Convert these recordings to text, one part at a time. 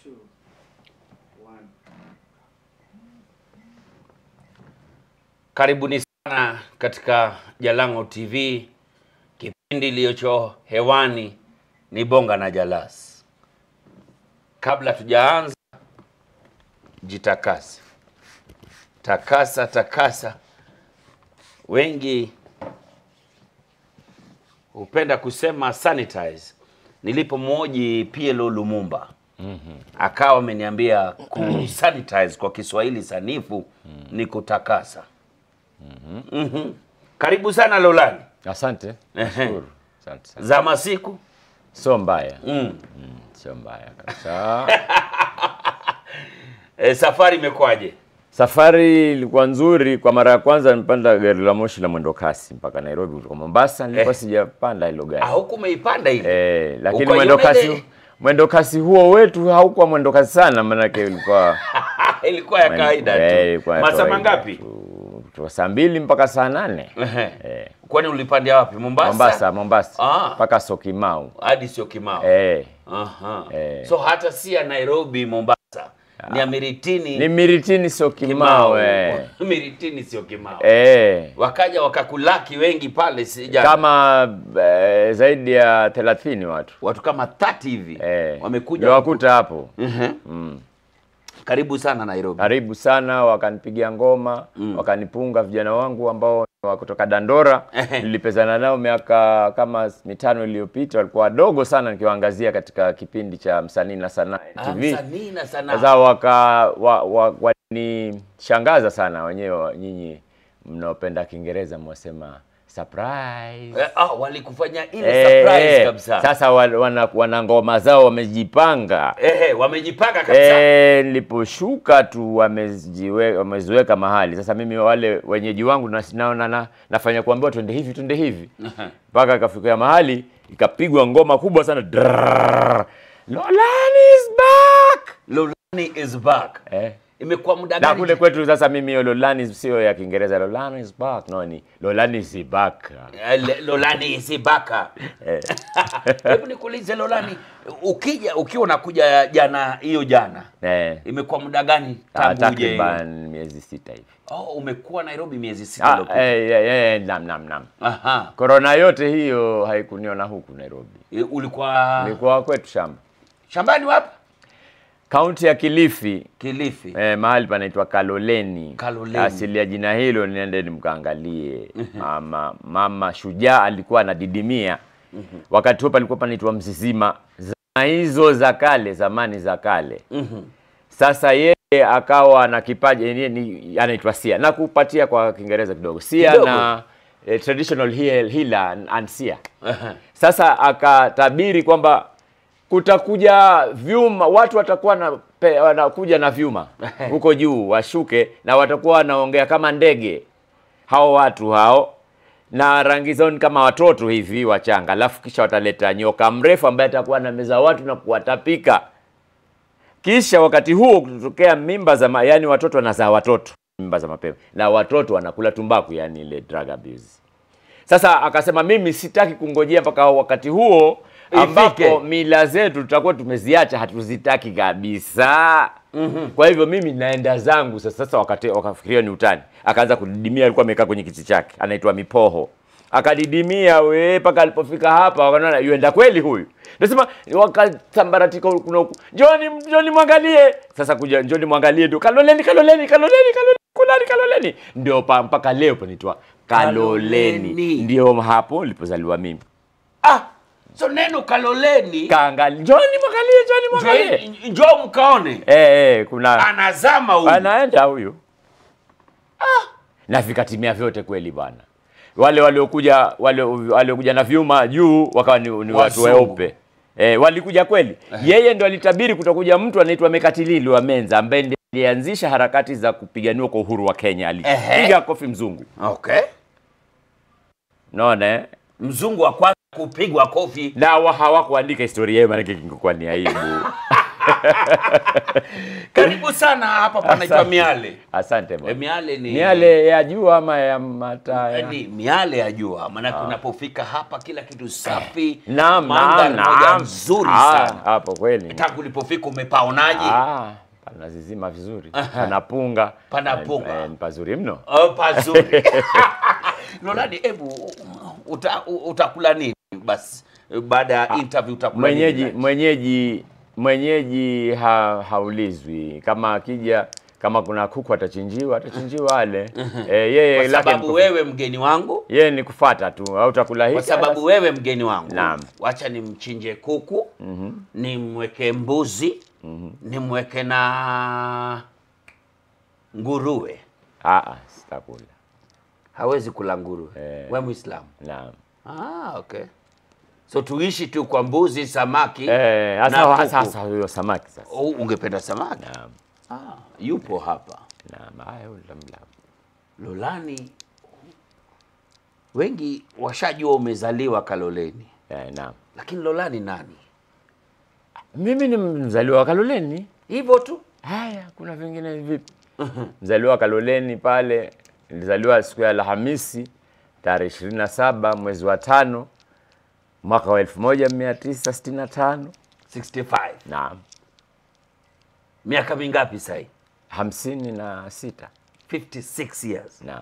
two, one. Karibuni sana katika Jalango TV. Kipindi iliyocho hewani ni Bonga na Jalas. Kabla tujaanza, jitakase, takasa, takasa. Wengi hupenda kusema sanitize. Nilipomwoji PLO Lumumba akawa ameniambia ku sanitize kwa Kiswahili sanifu ni kutakasa. Mhm. Karibu sana Lolani. Asante. Ehe. Nashukuru. Asante sana. za masiku Sio mbaya. mm. Mm, Sio mbaya kabisa. E, safari imekwaje? Safari ilikuwa nzuri. Kwa mara ya kwanza nimepanda gari la moshi la mwendo kasi mpaka Nairobi kutoka Mombasa. Nilikuwa Eh. sijapanda hilo gari. Ah, huku umeipanda hivi Eh, lakini Ukaiona mwendo kasi ile- mwendo kasi huo wetu haukuwa mwendo kasi sana, maanake ulikuwa ilikuwa ya kawaida Eh, tu. ilikuwa ya Masaa kawaida mangapi? tu. Kutoka saa mbili mpaka saa nane Ehe. Eh. Kwani ulipandia wapi? Mombasa? Mombasa, Mombasa Ah. mpaka Sokimau. Hadi sio Kimao. Eh. Aha. Eh. So hata si ya Nairobi Mombasa. Ni ya Miritini Ni Miritini Sokimau. Eh. Miritini sio Kimao. Eh. Wakaja wakakulaki wengi pale sija. kama eh, zaidi ya 30 watu watu kama 30 hivi eh, wamekuja wakuta hapo Mhm. mm. Karibu sana Nairobi. karibu sana wakanipigia ngoma Mm. wakanipunga vijana wangu ambao wa kutoka Dandora Ehe. nilipezana nao miaka kama mitano iliyopita walikuwa wadogo sana nikiwaangazia katika kipindi cha msanii na sanaa Ah, TV msanii na sanaa. sasa waka wa, wa, walinishangaza sana wenyewe wa- nyinyi mnaopenda Kiingereza mwasema surprise Eh, ah, walikufanya ile Eh, surprise eh, kabisa. Sasa wa- wana, wana ngoma zao wamejipanga. Ehe, wamejipanga kabisa. Eh, niliposhuka tu wameziwe- wameziweka mahali. Sasa mimi wale wenyeji wangu na- naona na, nafanya kuambiwa twende hivi twende hivi Ehe. mpaka ikafikia mahali ikapigwa ngoma kubwa sana Drrrr. Lolani is back Lolani is back. eh. Imekuwa muda Na gani? kule kwetu sasa mimi hiyo Lolani sio ya Kiingereza Lolani is back no ni Lolani is back Eh, le- Lolani is back. eh. Hebu nikuulize Lolani, ukija ukiwa unakuja jana hiyo jana, eh. imekuwa muda gani Ah, tangu uje? takriban miezi sita hivi Oh, umekuwa Nairobi miezi sita Ah, iliyopita. eh, eh, eh, nam nam nam. Aha. Korona yote hiyo haikuniona huku Nairobi, Eh, Ulikuwa nilikuwa kwetu shamba, shambani wapi? kaunti ya Kilifi Kilifi. eh, mahali panaitwa Kaloleni. Kaloleni. Asili ya jina hilo niendeni mkaangalie. Mama, mama shujaa alikuwa anadidimia wakati huo, palikuwa panaitwa Msisima, zama hizo za kale, zamani za kale. Mhm. Sasa yeye akawa na kipaji yeye ni anaitwa Sia. Na kupatia kwa Kiingereza kidogo. Sia Kidogo. na eh, traditional heal- healer and Sia. Aha. Sasa akatabiri kwamba kutakuja vyuma, watu watakuwa na pe, wanakuja na vyuma huko juu washuke, na watakuwa wanaongea kama ndege hao watu hao, na rangi zao ni kama watoto hivi wachanga, alafu kisha wataleta nyoka mrefu ambaye atakuwa na meza watu na kuwatapika. Kisha wakati huo kutokea mimba za ma, yani watoto wanazaa watoto mimba za mapema, na watoto wanakula tumbaku, yani ile drug abuse. Sasa akasema mimi sitaki kungojea mpaka wakati huo ambapo Ifike. mila zetu tutakuwa tumeziacha, hatuzitaki kabisa. mm-hmm. Kwa hivyo mimi naenda zangu sasa. Sasa wakati wakafikiria ni utani, akaanza kudidimia. Alikuwa amekaa kwenye kiti chake, anaitwa Mipoho, akadidimia we mpaka alipofika hapa, wakaona yuenda kweli huyu. Nasema wakasambaratika huku na huku, njoni njoni mwangalie. Sasa kuja njoni mwangalie, ndio kaloleni kaloleni kaloleni kaloleni kulani kaloleni, ndio pa, mpaka leo panaitwa Kaloleni, Kaloleni. ndio hapo nilipozaliwa mimi. Ah, so neno Kaloleni Kaangali, njoni mwangalie, njoni mwangalie. njoo njoo mkaone Eh, eh, kuna anazama huyu. anaenda huyu na vikatimia vyote kweli bwana. Wale waliokuja wale waliokuja na vyuma juu wakawa ni, ni watu Wazungu. weupe eh, walikuja kweli. Yeye ndo alitabiri kutakuja mtu anaitwa Mekatilili wa Menza ambaye ndiye alianzisha harakati za kupiganiwa kwa uhuru wa Kenya. Ehe. Alipiga kofi mzungu, Okay. unaona eh? Mzungu wa kwanza kupigwa kofi. na wa hawakuandika historia hiyo, maanake ingekuwa ni aibu. Karibu sana hapa panaitwa Asante. Miale. Asante E, bwana. miale ni Miale ya jua ama ya mataa? ya- ni miale ya jua, maanake unapofika hapa kila kitu safi, Naam, mandhari naam, moja naam. nzuri Ah, sana. Hapo kweli. Tangu ulipofika umepaonaje? Ah, panazizima vizuri. Panapunga. Panapunga. Eh, Ni pazuri mno. Oh, pazuri. Lolani, hebu uta, utakula nini basi baada ya interview utakula Mwenyeji nini? mwenyeji mwenyeji ha, haulizwi kama akija kama kuna kuku atachinjiwa atachinjiwa ale. eh, yeye Kwa lake ni sababu kufu- wewe mgeni wangu, yeye ni kufata tu au utakula hiki. kwa sababu wewe mgeni wangu, Naam. wacha nimchinje kuku nimweke mbuzi nimweke na nguruwe. ah, ah, sitakula. Hawezi kula nguruwe Eh. we Muislamu. Naam. Ah, okay. So tuishi tu kwa mbuzi, samaki Eh, na hasa kuku. hasa hasa huyo samaki sasa. Oh, ungependa samaki? Naam. Ah, yupo hapa Naam, haya ula mla. Lolani. Wengi washajua umezaliwa Kaloleni, Eh, naam. lakini Lolani nani? Mimi ni mzaliwa wa Kaloleni. Hivyo tu. Haya, kuna vingine vipi? mzaliwa wa Kaloleni pale, nilizaliwa siku ya Alhamisi tarehe 27 mwezi wa tano mwaka wa 1965. 65. Naam, Miaka mingapi sasa? hii? hamsini na sita. 56 years. Naam.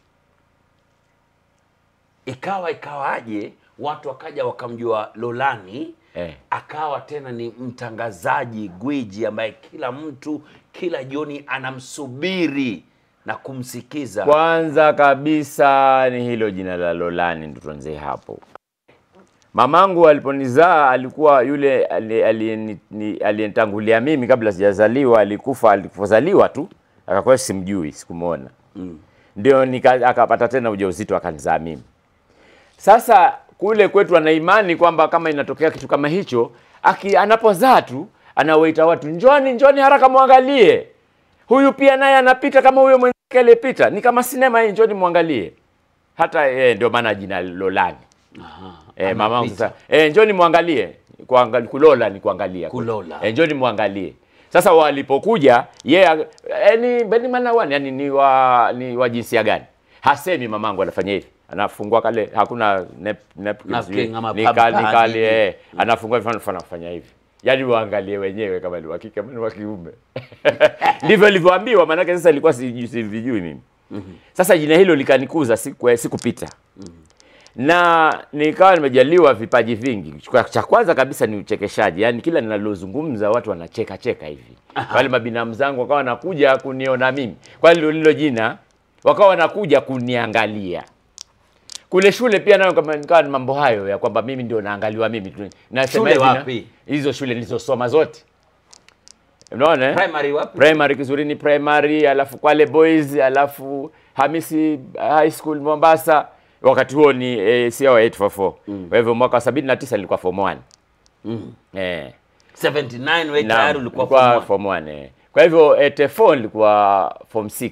Ikawa ikawaje watu wakaja wakamjua Lolani Eh. akawa tena ni mtangazaji gwiji ambaye kila mtu kila jioni anamsubiri na kumsikiza. Kwanza kabisa ni hilo jina la Lolani, ndo tuanzie hapo. Mamangu aliponizaa alikuwa yule ali- aliyeni- ni- aliyenitangulia mimi kabla sijazaliwa, alikufa alipozaliwa tu, akakuwa simjui, sikumwona Mm. ndio nika- akapata tena ujauzito akanizaa mimi. Sasa kule kwetu ana imani kwamba kama inatokea kitu kama hicho, aki anapozaa tu anawaita watu, njoni njoni haraka mwangalie huyu pia naye anapita kama huyo mwenzake aliyepita, ni kama sinema hii, njoni mwangalie. Hata eh, ndio maana jina Lolani. Aha, Eh, mamangu anapita. sasa eh, njoni mwangalie. Kuangali, kulola ni kuangalia. Kulola. Eh, njoni mwangalie. Sasa walipokuja yeye eh, ni Beni Manawani yani ni wa ni wa jinsia gani? Hasemi mamangu anafanya hivi. Anafungua kale hakuna nep, nep, Napkin ama ni kali pampani kali hivi. eh, anafungua hivyo anafanya anafanya hivi. Yaani waangalie wenyewe kama ni wa kike ama ni wa kiume. Ndivyo ilivyoambiwa maanake sasa ilikuwa sijui sivijui mimi. Sasa jina hilo likanikuza siku sikupita na nikawa nimejaliwa vipaji vingi. Kwa- Cha kwanza kabisa ni uchekeshaji, yaani kila ninalozungumza watu wanacheka cheka hivi. Wale mabinamu zangu wakawa wanakuja kuniona mimi, kwa hilo lilo jina, wakawa wanakuja kuniangalia kule shule pia nayo kama nikawa ni mambo hayo ya kwamba mimi ndio naangaliwa mimi tu. Nasema Shule hivi na- wapi? Hizo shule nilizosoma zote, unaona eh? Primary wapi? primary Kizurini primary, alafu Kwale Boys, alafu Hamisi High School Mombasa. Wakati huo ni eh, CR 844 kwa hivyo mwaka wa 79 nilikuwa form 1 Mm. eh, 79 wewe naam, tayari ulikuwa nilikuwa form one. form 1 eh. Kwa hivyo 84 nilikuwa form 6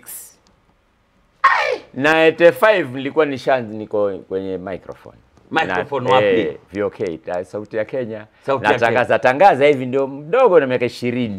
na 85 nilikuwa nishanzi niko kwenye microphone Microphone na, wapi? eh, VOK ta- sauti ya Kenya Sauti ya natangaza tangaza hivi ndio mdogo na miaka 20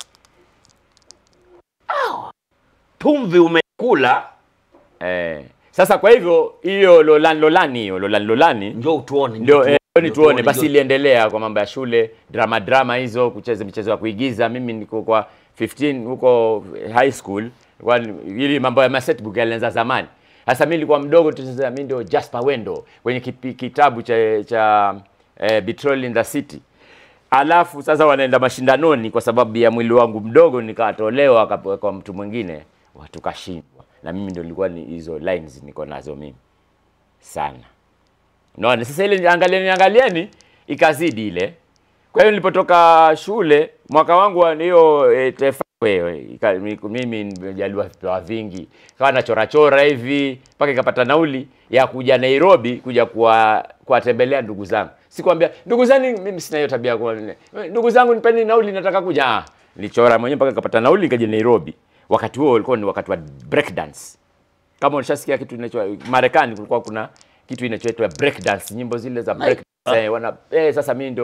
Pumvi umekula, Eh, sasa kwa hivyo hiyo Lolani Lolani hiyo Lolani Lolani njoo tuone. ndio njoo eh, tuone, ni tuone njoo basi tuone. iliendelea kwa mambo ya shule drama drama hizo kucheza michezo ya kuigiza mimi niko kwa 15 huko high school kwa ili mambo ya setbook yalianza zamani sasa mimi nilikuwa mdogo tu sasa mimi ndio Jasper Wendo kwenye kipi, kitabu cha cha eh, Betrayal in the City alafu sasa wanaenda mashindanoni kwa sababu ya mwili wangu mdogo nikatolewa akapewa kwa mtu mwingine wa- tukashindwa na mimi ndio nilikuwa ni hizo lines niko nazo mimi sana Unaona, sasa ile angalieni angalieni ikazidi ile. Kwa hiyo nilipotoka shule mwaka wangu wa hiyo eh, tefa- wewe ika- mi- mimi nimejaliwa vipawa vingi, kawa nachora chora hivi mpaka ikapata nauli ya kuja Nairobi kuja kuwa kuwatembelea ndugu zangu. Sikwambia ndugu zangu, mimi sina hiyo tabia kwa ndugu zangu, nipeni nauli, nataka kuja. Ah, nilichora mwenyewe mpaka ikapata nauli nikaja Nairobi. Wakati huo ulikuwa ni wakati wa break dance kama ulishasikia kitu inaitwa Marekani, kulikuwa kuna kitu inachoitwa break dance, nyimbo zile za break dance eh, wana eh, sasa mimi ndo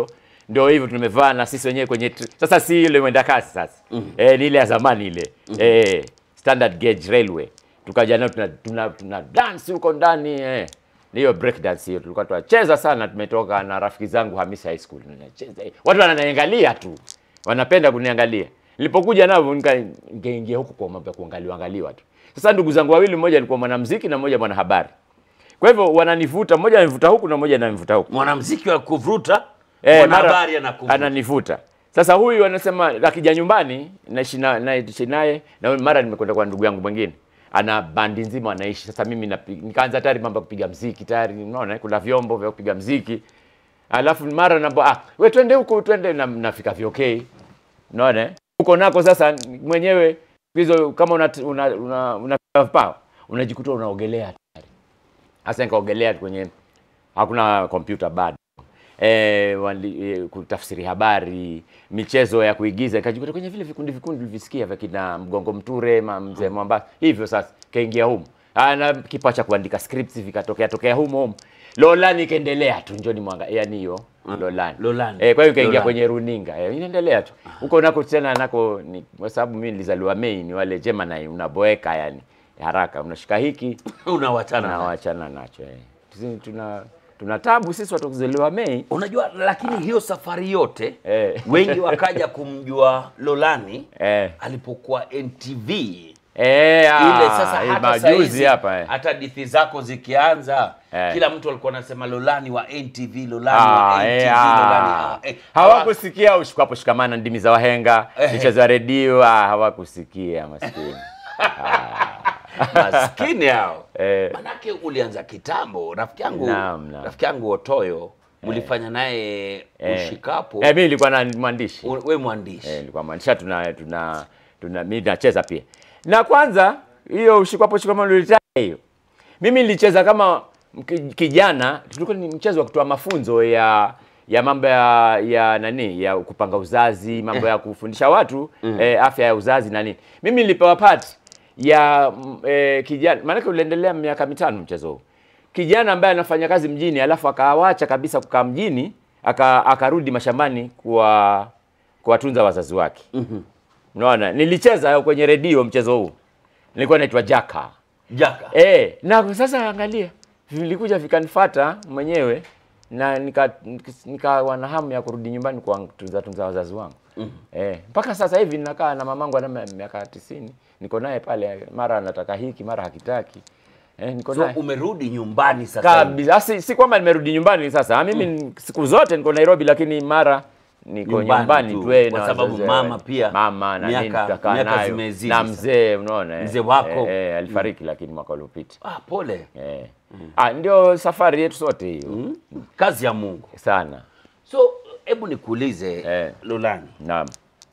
ndio hivyo tumevaa na sisi wenyewe kwenye tr- sasa si ile mwenda kasi sasa eh, ni ile ya zamani ile eh, standard gauge railway tukaja nayo tuna, tuna, tuna dance huko ndani eh. Ni hiyo break dance hiyo tulikuwa tunacheza sana tumetoka na rafiki zangu Hamisi high school tunacheza watu wananiangalia tu wanapenda kuniangalia nilipokuja navyo nika- nikaingia huko kwa mambo ya kuangaliwa angaliwa tu sasa ndugu zangu wawili mmoja alikuwa mwanamuziki na mmoja mwanahabari kwa hivyo wananivuta mmoja ananivuta huku na mmoja ananivuta huku mwanamziki wa kuvuta Eh, mwanahabari mara anakuvuta ananivuta. Sasa huyu anasema akija nyumbani naishi na- naishi naye na huyu mara nimekwenda kwa ndugu yangu mwingine ana bandi nzima anaishi. Sasa mimi napi- nikaanza tayari mambo ya kupiga mziki tayari, unaona kuna vyombo vya kupiga mziki. Alafu mara namba ah, we twende huko twende na, nafika VOK. Unaona? eh? Huko nako sasa mwenyewe hizo kama una una, una, una, una unajikuta unaogelea tayari. Sasa nikaogelea kwenye hakuna kompyuta bado e, wali, e, kutafsiri habari, michezo ya kuigiza, ikajikuta kwenye vile vikundi vikundi vilivisikia vya kina Mgongo Mture, ma- mzee Mwamba, hivyo sasa kaingia humo Ah, na kipawa cha kuandika scripts vikatokea tokea humo humo. Lolani ikaendelea tu, njoni mwanga, yani hiyo Lolani. Lolani. Eh, kwa hiyo ikaingia Lolani. kwenye runinga eh, inaendelea tu huko nako tena nako ni kwa sababu mimi nilizaliwa Mei, ni wale Gemini, unaboeka yani haraka, unashika hiki unawachana na naye. wachana nacho eh. Sisi tuna tuna tabu sisi watu kuzaliwa Mei unajua lakini hiyo safari yote Eh. wengi wakaja kumjua Lolani eh. alipokuwa NTV Eh, ah, ile sasa hii hata majuzi saizi hapa eh. hata hadithi zako zikianza Eh. kila mtu alikuwa anasema Lolani wa NTV Lolani wa Ah, NTV eh, Lolani ah. ah, eh. hawakusikia ushikapo shikamana ndimi za wahenga Eh. michezo ya redio ah, hawakusikia maskini maskini hao Eh. manake ulianza kitambo rafiki yangu Naam, naam. rafiki yangu Otoyo mlifanya naye Eh. ushikapo eh, mimi nilikuwa na mwandishi u- we mwandishi Eh, nilikuwa maanisha tuna tuna tuna mimi nacheza pia. Na kwanza hiyo ushikwapo shikamo nilitaja hiyo. Mimi nilicheza kama mki- kijana, tulikuwa ni mchezo wa kutoa mafunzo ya ya mambo ya, ya nani ya kupanga uzazi, mambo ya kufundisha watu eh, afya ya uzazi na nini. Mimi nilipewa part ya mm, eh, kijana, maanake uliendelea miaka mitano mchezo huu. Kijana ambaye anafanya kazi mjini alafu akawacha kabisa kukaa mjini aka, akarudi mashambani kuwa kuwatunza wazazi wake. Unaona, nilicheza kwenye redio mchezo huu, nilikuwa naitwa Jaka. jaka Eh, na sasa angalia, vilikuja vikanifata mwenyewe na nika nikawa na hamu ya kurudi nyumbani kuwatunza tunza wazazi wangu. Eh, mpaka sasa hivi ninakaa na mamangu ana mi- miaka tisini, niko naye pale, mara anataka hiki, mara hakitaki. Eh, niko so naye umerudi nyumbani sasa hivi. kabisa. Si, si kwamba nimerudi nyumbani sasa. Ah, Mimi siku zote niko Nairobi, lakini mara niko Nyumbani nyumbani, tu, tu eh, kwa na sababu wazazi, mama eh, pia, mama na nini miaka- tutakaa miaka nayo zimezidi na sasa. mzee, unaona eh, Mzee wako. eh, eh, alifariki lakini mwaka uliopita ah, pole eh. Ah, ndio safari yetu sote hiyo kazi ya Mungu sana. so hebu nikuulize Eh. Lolani Naam.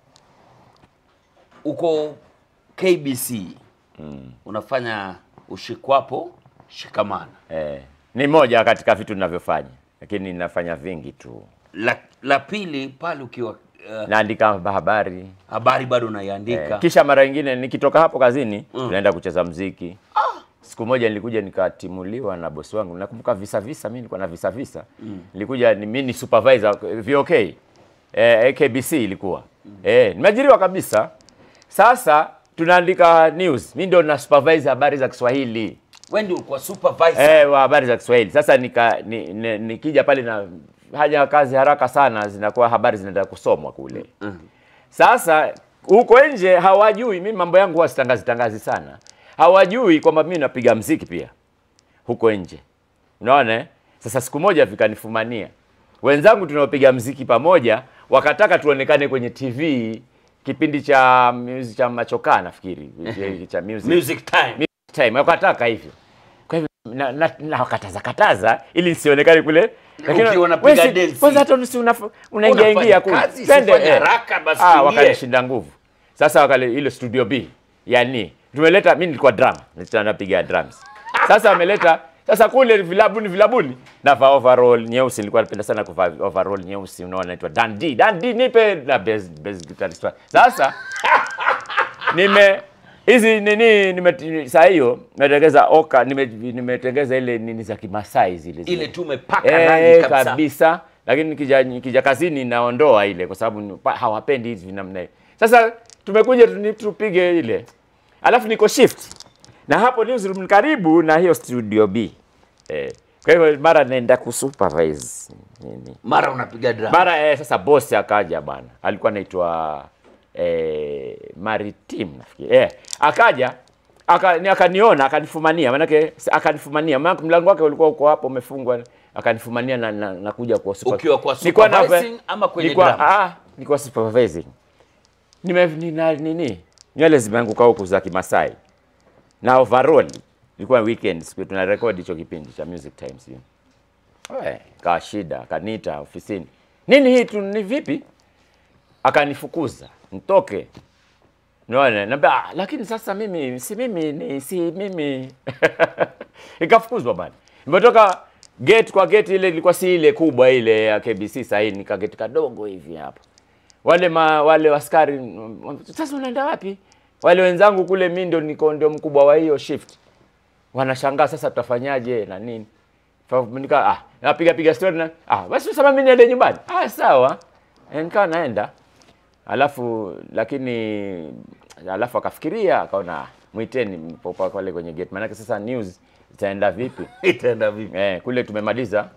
uko KBC unafanya ushikwapo shikamana Eh. Ni moja katika vitu ninavyofanya, lakini ninafanya vingi tu. la, la pili pale ukiwa uh, Naandika habari habari bado unaiandika Eh, kisha mara nyingine nikitoka hapo kazini tunaenda kucheza mziki. Siku moja nilikuja nikatimuliwa na bosi wangu. Nakumbuka visa visa, mimi nilikuwa na visa visa. Nilikuja ni mimi ni supervisor eh, VOK. Eh, AKBC ilikuwa. Eh, nimeajiriwa kabisa. Sasa tunaandika news. Mimi ndio na supervise habari za Kiswahili. wewe ndio ulikuwa supervisor Eh, wa habari za Kiswahili. Sasa nika ni, ni, nikija pale na haja kazi haraka sana zinakuwa habari zinaenda kusomwa kule. Sasa huko nje hawajui, mimi mambo yangu huwa sitangazi tangazi sana. Hawajui kwamba mimi napiga mziki pia huko nje. Unaona? eh? Sasa siku moja vikanifumania. Wenzangu tunaopiga mziki pamoja wakataka tuonekane kwenye TV kipindi cha music cha machokaa nafikiri cha music music time time wakataka hivyo kwa hivyo na, na, na wakataza kataza ili nisionekane kule Ukiwa unapiga wewe si- densi. kwanza hata si unaf- unaingia Unafanya ingia kule kazi, Twende, sifanye eh. haraka basi ah, tuingie. wakanishinda nguvu sasa wakale ile studio B yani tumeleta mimi nilikuwa drama nilikuwa napiga drums sasa wameleta sasa kule vilabuni vilabuni navaa overall nyeusi nilikuwa napenda sana kuvaa overall nyeusi unaona naitwa Dan D Dan D nipe na bass bass guitarist sasa nime hizi nini nime saa hiyo nimetengeza oka nime- nimetengeza ile nini za kimasai zile zile. ile tu umepaka Eh, rangi kabisa kabisa lakini nikija nikija kazini naondoa ile kwa sababu ni- pa- hawapendi hizi namna hii. Sasa tumekuja tu- ni- tupige ile, alafu niko shift na hapo newsroom ni karibu na hiyo studio B eh, kwa hivyo mara naenda kusupervise nini mara unapiga drama mara eh, sasa bosi akaja bwana, alikuwa anaitwa eh, Maritim nafikiri eh, akaja aka, ni akaniona akanifumania, maanake si- akanifumania, maana mlango wake ulikuwa uko hapo umefungwa, akanifumania na, na, na kuja kwa super, Ukiwa kwa Nilikuwa na- supervising ama kwenye nilikuwa- drama? Ah, nilikuwa supervising. Nime nina nini? Nywele zimeanguka huku za Kimasai. Na overall ilikuwa weekend siku tuna record hicho kipindi cha Music Times hiyo. Eh, kaa shida, akaniita ofisini. Nini hii tu ni vipi? Akanifukuza, nitoke. Unaona, naambia ah, lakini sasa mimi si mimi ni si mimi. Ikafukuzwa bana. Nimetoka gate kwa gate ile ilikuwa si ile kubwa ile ya KBC sahii nika gate kadogo hivi hapa. Wale ma, wale askari mm, sasa unaenda wapi? Wale wenzangu kule mimi ndio niko ndio mkubwa wa hiyo shift. Wanashangaa sasa tutafanyaje na nini? Fa- Nika ah, napiga piga story na ah, basi sasa mimi niende nyumbani. Ah, sawa. Eh, Nikawa naenda. Alafu lakini alafu akafikiria akaona "Ah, mwiteni popa pale kwenye gate. Maana sasa news itaenda vipi? itaenda vipi Eh, kule tumemaliza.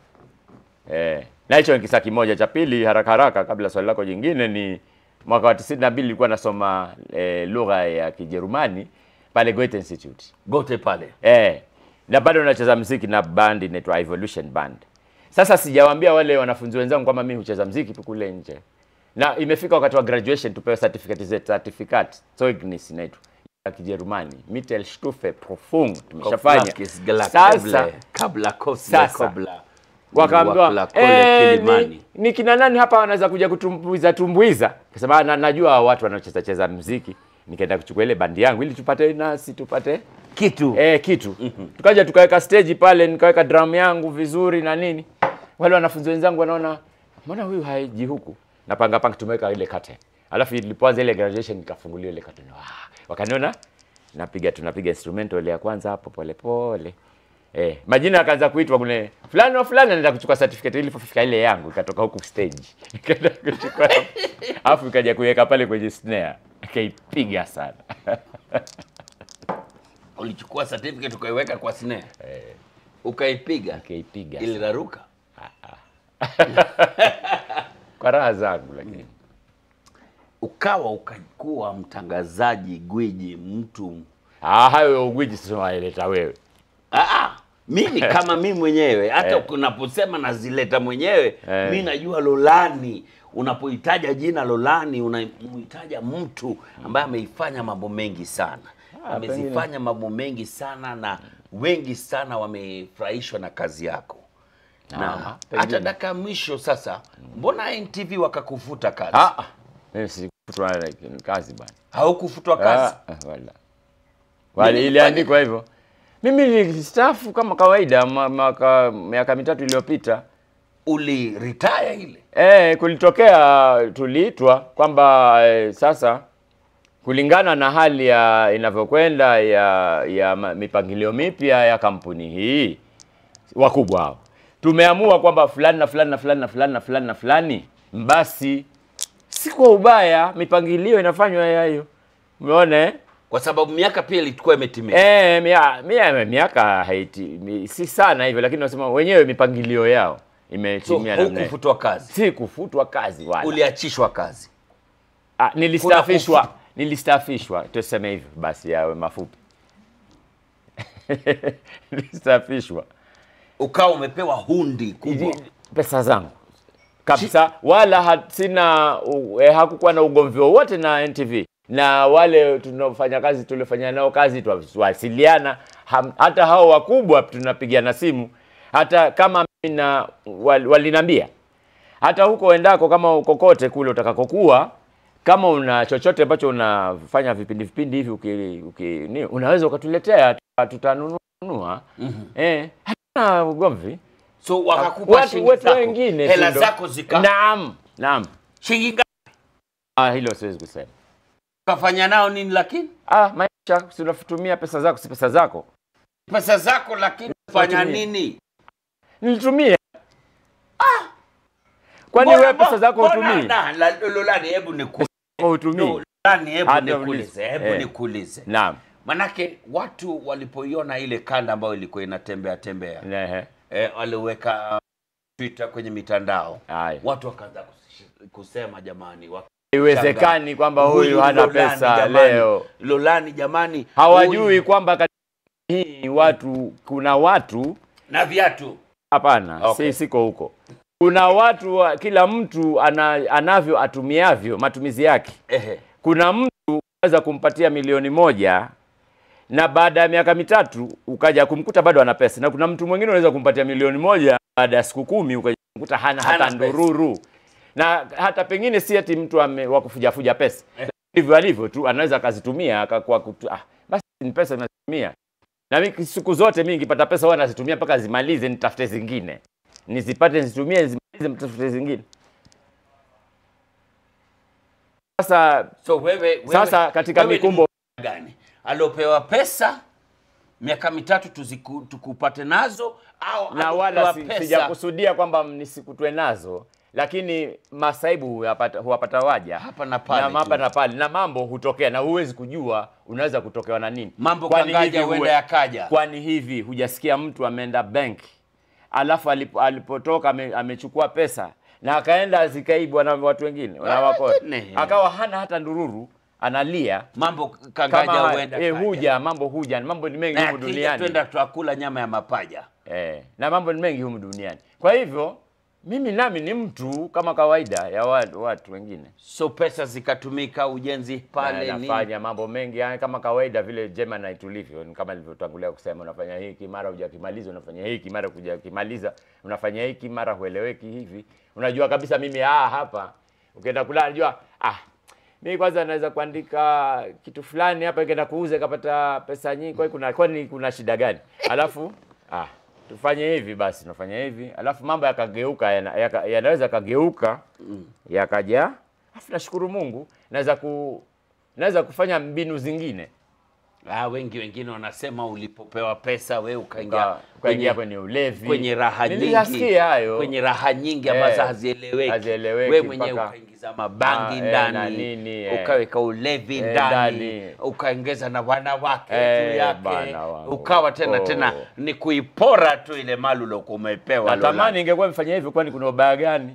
Eh, na hicho ni kisa kimoja cha pili haraka haraka kabla swali lako jingine ni mwaka wa 92 nilikuwa nasoma eh, lugha ya Kijerumani pale Goethe Institute. gote pale Eh, na bado nacheza mziki na band inaitwa Evolution Band. Sasa sijawaambia wale wanafunzi wenzangu kwamba mimi hucheza mziki tu kule nje. Na imefika wakati wa graduation tupewe certificate zetu, certificate Zeugnis inaitwa ya Kijerumani, Mittelstufe Prüfung tumeshafanya. Koflakis, Gala Sasa Keble, kabla kosle Sasa. kabla wakaambiwa Wakla kole eh, Kilimani. ni, ni kina nani hapa wanaweza kuja kutumbuiza tumbuiza, kasema na, najua hao watu wanaocheza cheza mziki. Nikaenda kuchukua ile bandi yangu ili tupate nasi tupate kitu eh, kitu tukaja tukaweka stage pale, nikaweka drum yangu vizuri na nini. Wale wanafunzi wenzangu wanaona mbona huyu haiji huku, napanga panga, tumeweka ile curtain, alafu ilipoanza ile graduation nikafungulia ile curtain, Wah! wakaniona napiga tunapiga instrumental ile ya kwanza hapo pole pole. Eh, majina yakaanza kuitwa kule fulani wa fulani anaenda kuchukua certificate ilipofika ile yangu ikatoka huku stage. Ikaenda kuchukua alafu ikaja kuiweka pale kwenye snare. Ikaipiga sana. ulichukua certificate ukaiweka kwa snare ukaipiga Ikaipiga. sana. iliraruka Kwa raha zangu lakini. ukawa ukakuwa mtangazaji gwiji mtu Ah, hayo ya ugwiji sio waileta wewe. Ah, ah, mimi kama mimi mwenyewe hata Eh. unaposema nazileta mwenyewe Eh. mi najua Lolani. Unapohitaja jina Lolani unamhitaja mtu ambaye ameifanya mambo mengi sana, Ah, amezifanya mambo mengi sana na wengi sana wamefurahishwa na kazi yako na Ah, hata pengine. dakika ya mwisho sasa, mbona NTV wakakufuta kazi? Ah, ah. Mimi sikufutwa na kazi bwana. Haukufutwa kazi? Ah, ah, wala. Wale Nini iliandikwa hivyo. Mimi nilistaafu kama kawaida ma- mwaka miaka mitatu iliyopita. Uli retire ile Eh, kulitokea tuliitwa kwamba eh, sasa kulingana na hali ya inavyokwenda ya ya ma- mipangilio mipya ya kampuni hii wakubwa hao tumeamua kwamba fulani na fulani na fulani na fulani na fulani na fulani basi si kwa ubaya mipangilio inafanywa ya hiyo umeona eh? kwa sababu miaka pia ilikuwa imetimia. Eh, mia, mia, miaka haiti mi, si sana hivyo lakini nasema wenyewe mipangilio yao So imetimia namna hiyo. haukufutwa kazi, si kufutwa kazi wala uliachishwa kazi. Ah, nilistaafishwa kufu- nilistaafishwa tuseme hivyo basi yawe mafupi nilistaafishwa ukawa umepewa hundi kubwa. Ili- pesa zangu kabisa wala ha, sina u, eh, hakukuwa na ugomvi wowote na NTV na wale tunaofanya kazi tuliofanya nao kazi tuwasiliana ham- hata hao wakubwa tunapigiana simu hata kama mimi na wal, walinambia hata huko endako kama kokote kule utakakokuwa kama una chochote ambacho unafanya vipindi vipindi hivi uki, uki, ni, unaweza ukatuletea tuta- tutanunua eh, hatuna ugomvi So wakakupa watu shilingi wetu zako. wengine hela tu ndo- zako zika Naam, naam. shilingi ngapi? Ah, hilo siwezi kusema. Ukafanya nao nini? Lakini Ah, maisha si unatumia pesa zako, si pesa zako. pesa zako, lakini fanya Unatumia. nini? Nilitumia. Kwani Mbona- wewe pesa zako mbona- hutumii? na- la- Lolani, hebu nikuulize. Hutumii. Lolani, hebu Hata nikuulize, hebu Eh. nikuulize. Naam. Manake watu walipoiona ile kanda ambayo ilikuwa inatembea tembea Ehe. eh, waliweka Twitter kwenye mitandao, Haya. watu wakaanza kus- kusema jamani, wa- Haiwezekani kwamba huyu Huyu hana Lolani pesa jamani, leo. Lolani jamani, Hawajui huyu- kwamba katika hii watu kuna watu na viatu hapana, Okay. si siko huko. Kuna watu wa, kila mtu ana, anavyo atumiavyo matumizi yake. ehe, Kuna mtu unaweza kumpatia milioni moja na baada ya miaka mitatu ukaja kumkuta bado ana pesa, na kuna mtu mwingine unaweza kumpatia milioni moja baada ya siku kumi ukaja kumkuta hana Hana hata pesa. ndururu, na hata pengine si ati mtu ame- wa kufujafuja pesa ndivyo alivyo tu, anaweza akazitumia akakuwa kutu, ah, basi ni pesa nazitumia. Na mimi siku zote mimi nikipata pesa huwa nazitumia mpaka zimalize, nitafute zingine, nizipate nizitumie, zimalize, nitafute zingine. Sasa so wewe, wewe sasa katika wewe ni mikumbo mtu gani aliopewa pesa miaka mitatu tuziku, tukupate nazo au na aliopewa wala si, pesa sijakusudia kwamba nisikutwe nazo, lakini masaibu huyapata, huwapata waja Hapa na pale na tu. hapa na pale, na mambo hutokea na huwezi kujua unaweza kutokewa na nini. Mambo Kwani kangaja hivi huenda huwe- yakaja. Kwani hivi hujasikia mtu ameenda bank alafu alipo, alipotoka ame, amechukua pesa na akaenda zikaibwa na watu wengine na Ah, wako ne. akawa hana hata ndururu, analia mambo kangaja kama huenda eh, kaja. huja mambo huja mambo ni mengi na humu akija duniani twenda tuakula nyama ya mapaja Eh, na mambo ni mengi humu duniani. Kwa hivyo mimi nami ni mtu kama kawaida ya watu, watu wengine so pesa zikatumika ujenzi pale Na nini nafanya mambo mengi yani kama kawaida vile Gemini tulivyo, ni kama nilivyotangulia kusema, unafanya hiki mara hujakimaliza, unafanya hiki mara hujakimaliza, unafanya hiki mara hueleweki hivi. Unajua kabisa mimi ah, hapa ukienda kulala unajua ah, mimi kwanza naweza kuandika kitu fulani hapa, ikaenda kuuza ikapata pesa nyingi, kwa hiyo kuna kwani kuna shida gani? Alafu ah, tufanye hivi basi, nafanya hivi, alafu mambo yakageuka, yana- yaka- yanaweza yakageuka yakaja, alafu nashukuru Mungu naweza ku naweza kufanya mbinu zingine ah, wengi wengine wanasema ulipopewa pesa we ukaingia Uka- ukaingia kwenye ulevi kwenye raha nyingi Niliyasikia hayo kwenye raha nyingi ambazo Eh, hazieleweki hazieleweki we mwenyewe mpaka- ukaingiza mabangi Ah, eh, ndani na nini, eh. ukaweka ulevi Eh, ndani ndani. ukaongeza na wanawake Eh, juu yake bana wangu. ukawa tena Oh. tena ni kuipora tu ile mali uliokuwa umepewa natamani ingekuwa mfanya hivyo, kwani kuna ubaya gani?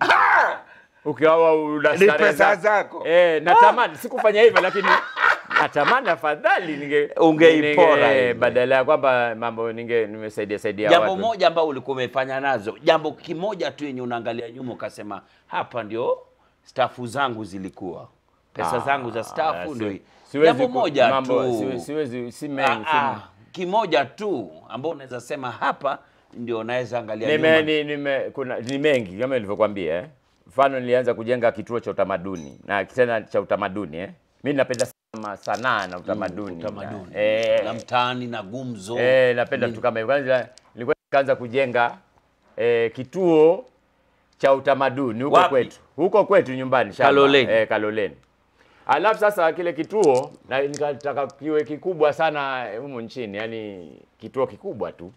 Ukiwa una Ni starehe pesa za- zako. Eh, natamani sikufanya hivyo, lakini natamani afadhali ninge Ungeipora ninge- hivi. badala ya kwamba mambo ninge nimesaidia saidia jambo watu. moja ambao ulikuwa umefanya nazo jambo kimoja tu yenye unaangalia nyuma ukasema hapa ndio stafu zangu zilikuwa pesa Ah, zangu za stafu si- ndio hii. siwezi jambo ku- moja mambo- tu siwe- siwezi si mengi Ah, si- ah, kimoja tu ambao unaweza sema hapa ndio unaweza angalia nime, nyuma. ni, nime, kuna, ni mengi kama nilivyokuambia eh. Mfano nilianza kujenga kituo cha utamaduni na tena cha utamaduni eh. Mimi napenda sana sanaa na utamaduni. utamaduni Eh, na mtaani na gumzo eh, napenda vitu kama hivyo. Kwanza nilikuwa nikaanza kujenga eh, kituo cha utamaduni huko Wapi? kwetu. Huko kwetu nyumbani shamba. Kaloleni. Eh, Kaloleni. Alafu sasa kile kituo na nikataka kiwe kikubwa sana eh, humu nchini, yani kituo kikubwa tu.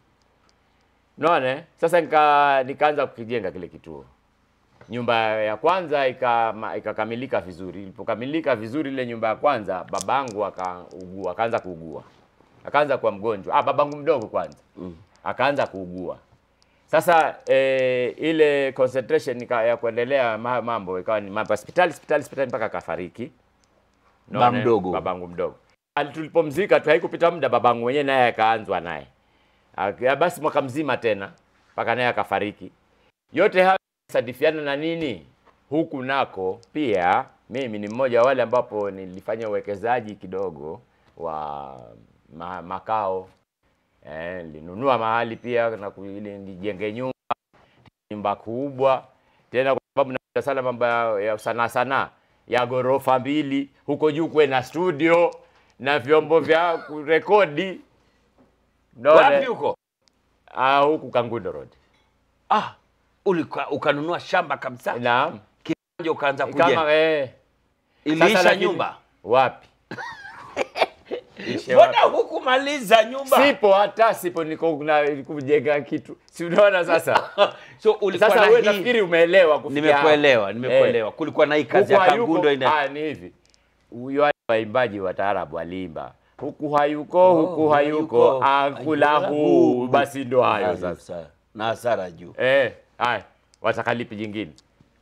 Unaona? eh? Sasa nika nikaanza kukijenga kile kituo. Nyumba ya kwanza ikama- ikakamilika vizuri. Ilipokamilika vizuri ile nyumba ya kwanza, babangu akaugua, akaanza kuugua. Akaanza kuwa mgonjwa. Ah, babangu mdogo kwanza. Akaanza kuugua. Sasa eh, ile concentration nika, ya kuendelea ma- mambo ikawa ni mambo hospitali hospitali hospitali mpaka akafariki. Baba Unaona, eh? mdogo. Babangu mdogo. Ali- Tulipomzika tu haikupita muda babangu mwenyewe naye akaanzwa naye. Aka- Basi mwaka mzima tena mpaka naye akafariki. Yote haya sadifiana na nini? Huku nako pia mimi ni mmoja wa wale ambapo nilifanya uwekezaji kidogo wa ma, makao eh, nilinunua mahali pia na ku- ili nijenge nyumba nyumba kubwa tena, kwa sababu napenda sana mambo ya ya sanaa sanaa ya ghorofa mbili, huko juu kuwe na studio na vyombo vya kurekodi. Unaona? wapi huko Ah, huku Kangundo Road. ah ulika, ukanunua shamba kabisa Naam. kiwanja ukaanza kujenga Kama eh, iliisha sasa lakini- nyumba wapi? Ishe wapi? mbona hukumaliza nyumba Sipo hata sipo, niko na kujenga kitu, si unaona sasa. so ulikuwa Sasa na wewe hii- nafikiri umeelewa kufikia nimekuelewa hapo. nimekuelewa kulikuwa na hii kazi Huku ya hayuko- kangundo ina ah, ni hivi huyo wale waimbaji wa taarabu waliimba huku hayuko huku hayuko akulahu, basi ndo hayo sasa. na hasara juu Eh, haya wataka lipi jingine?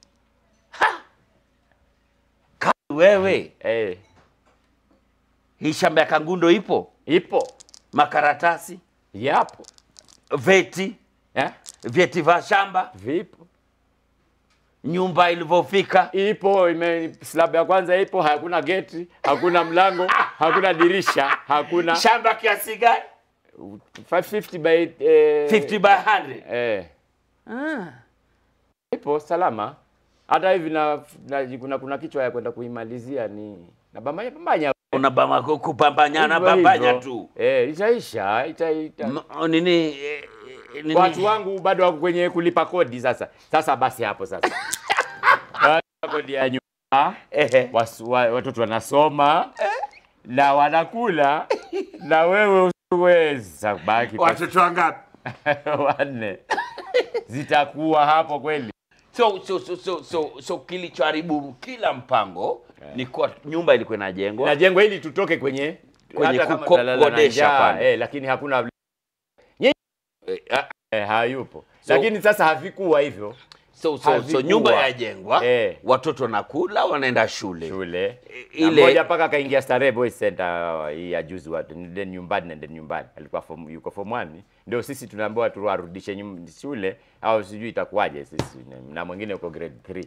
wewe Eh, hii shamba ya kangundo ipo ipo makaratasi yapo veti eh? vyeti vya shamba Vipo nyumba ilivyofika ipo ime slab ya kwanza ipo, hakuna geti, hakuna mlango, hakuna dirisha, hakuna shamba kiasi gani 550 by eh, 50 by 100 eh. Ipo salama hata hivi na, na kuna, kuna kichwa ya kwenda kuimalizia ni na bambanya bambanya unabama kupambanyana Hivyo bambanya hivyo. tu eh, itaisha ita, ita. M- nini eh, eh, nini? Watu wangu bado wako kwenye kulipa kodi sasa. Sasa basi hapo sasa Wanalipa kodi ya nyumba Ehe. wasu, wa, watoto wanasoma na wanakula na wewe usiweza baki kwa- watoto wangapi wanne zitakuwa hapo kweli. so so so so so, so kilichoharibu kila mpango ni kwa nyumba ilikuwa inajengwa Na jengo hili tutoke kwenye Kwenye hata kama kuko- tutalala na kukodesha njaa, pale. eh, lakini hakuna Nye- Eh, ah, eh, hayupo. So- lakini sasa havikuwa hivyo so so, so Havikuwa. nyumba yajengwa Eh. watoto wanakula wanaenda shule shule ile- ile moja mpaka akaingia Starehe Boys Center uh, hii ya juzi watu nende nyumbani nende nyumbani alikuwa form yuko form 1 ndio sisi tunaambiwa tu arudishe nyum, shule au sijui itakuwaje sisi na mwingine uko grade 3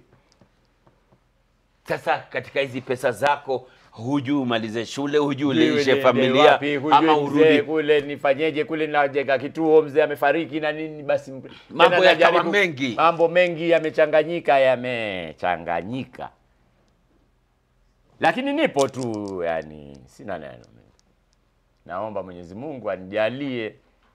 sasa katika hizi pesa zako hujui umalize shule hujui Sijui ulishe niende familia wapi, hujui ama mzee urudi kule nifanyeje kule najenga kituo mzee amefariki na nini basi tena Mambo yakawa najaribu- mengi. mambo mengi yamechanganyika yamechanganyika lakini nipo tu yani sina neno naomba Mwenyezi Mungu anijalie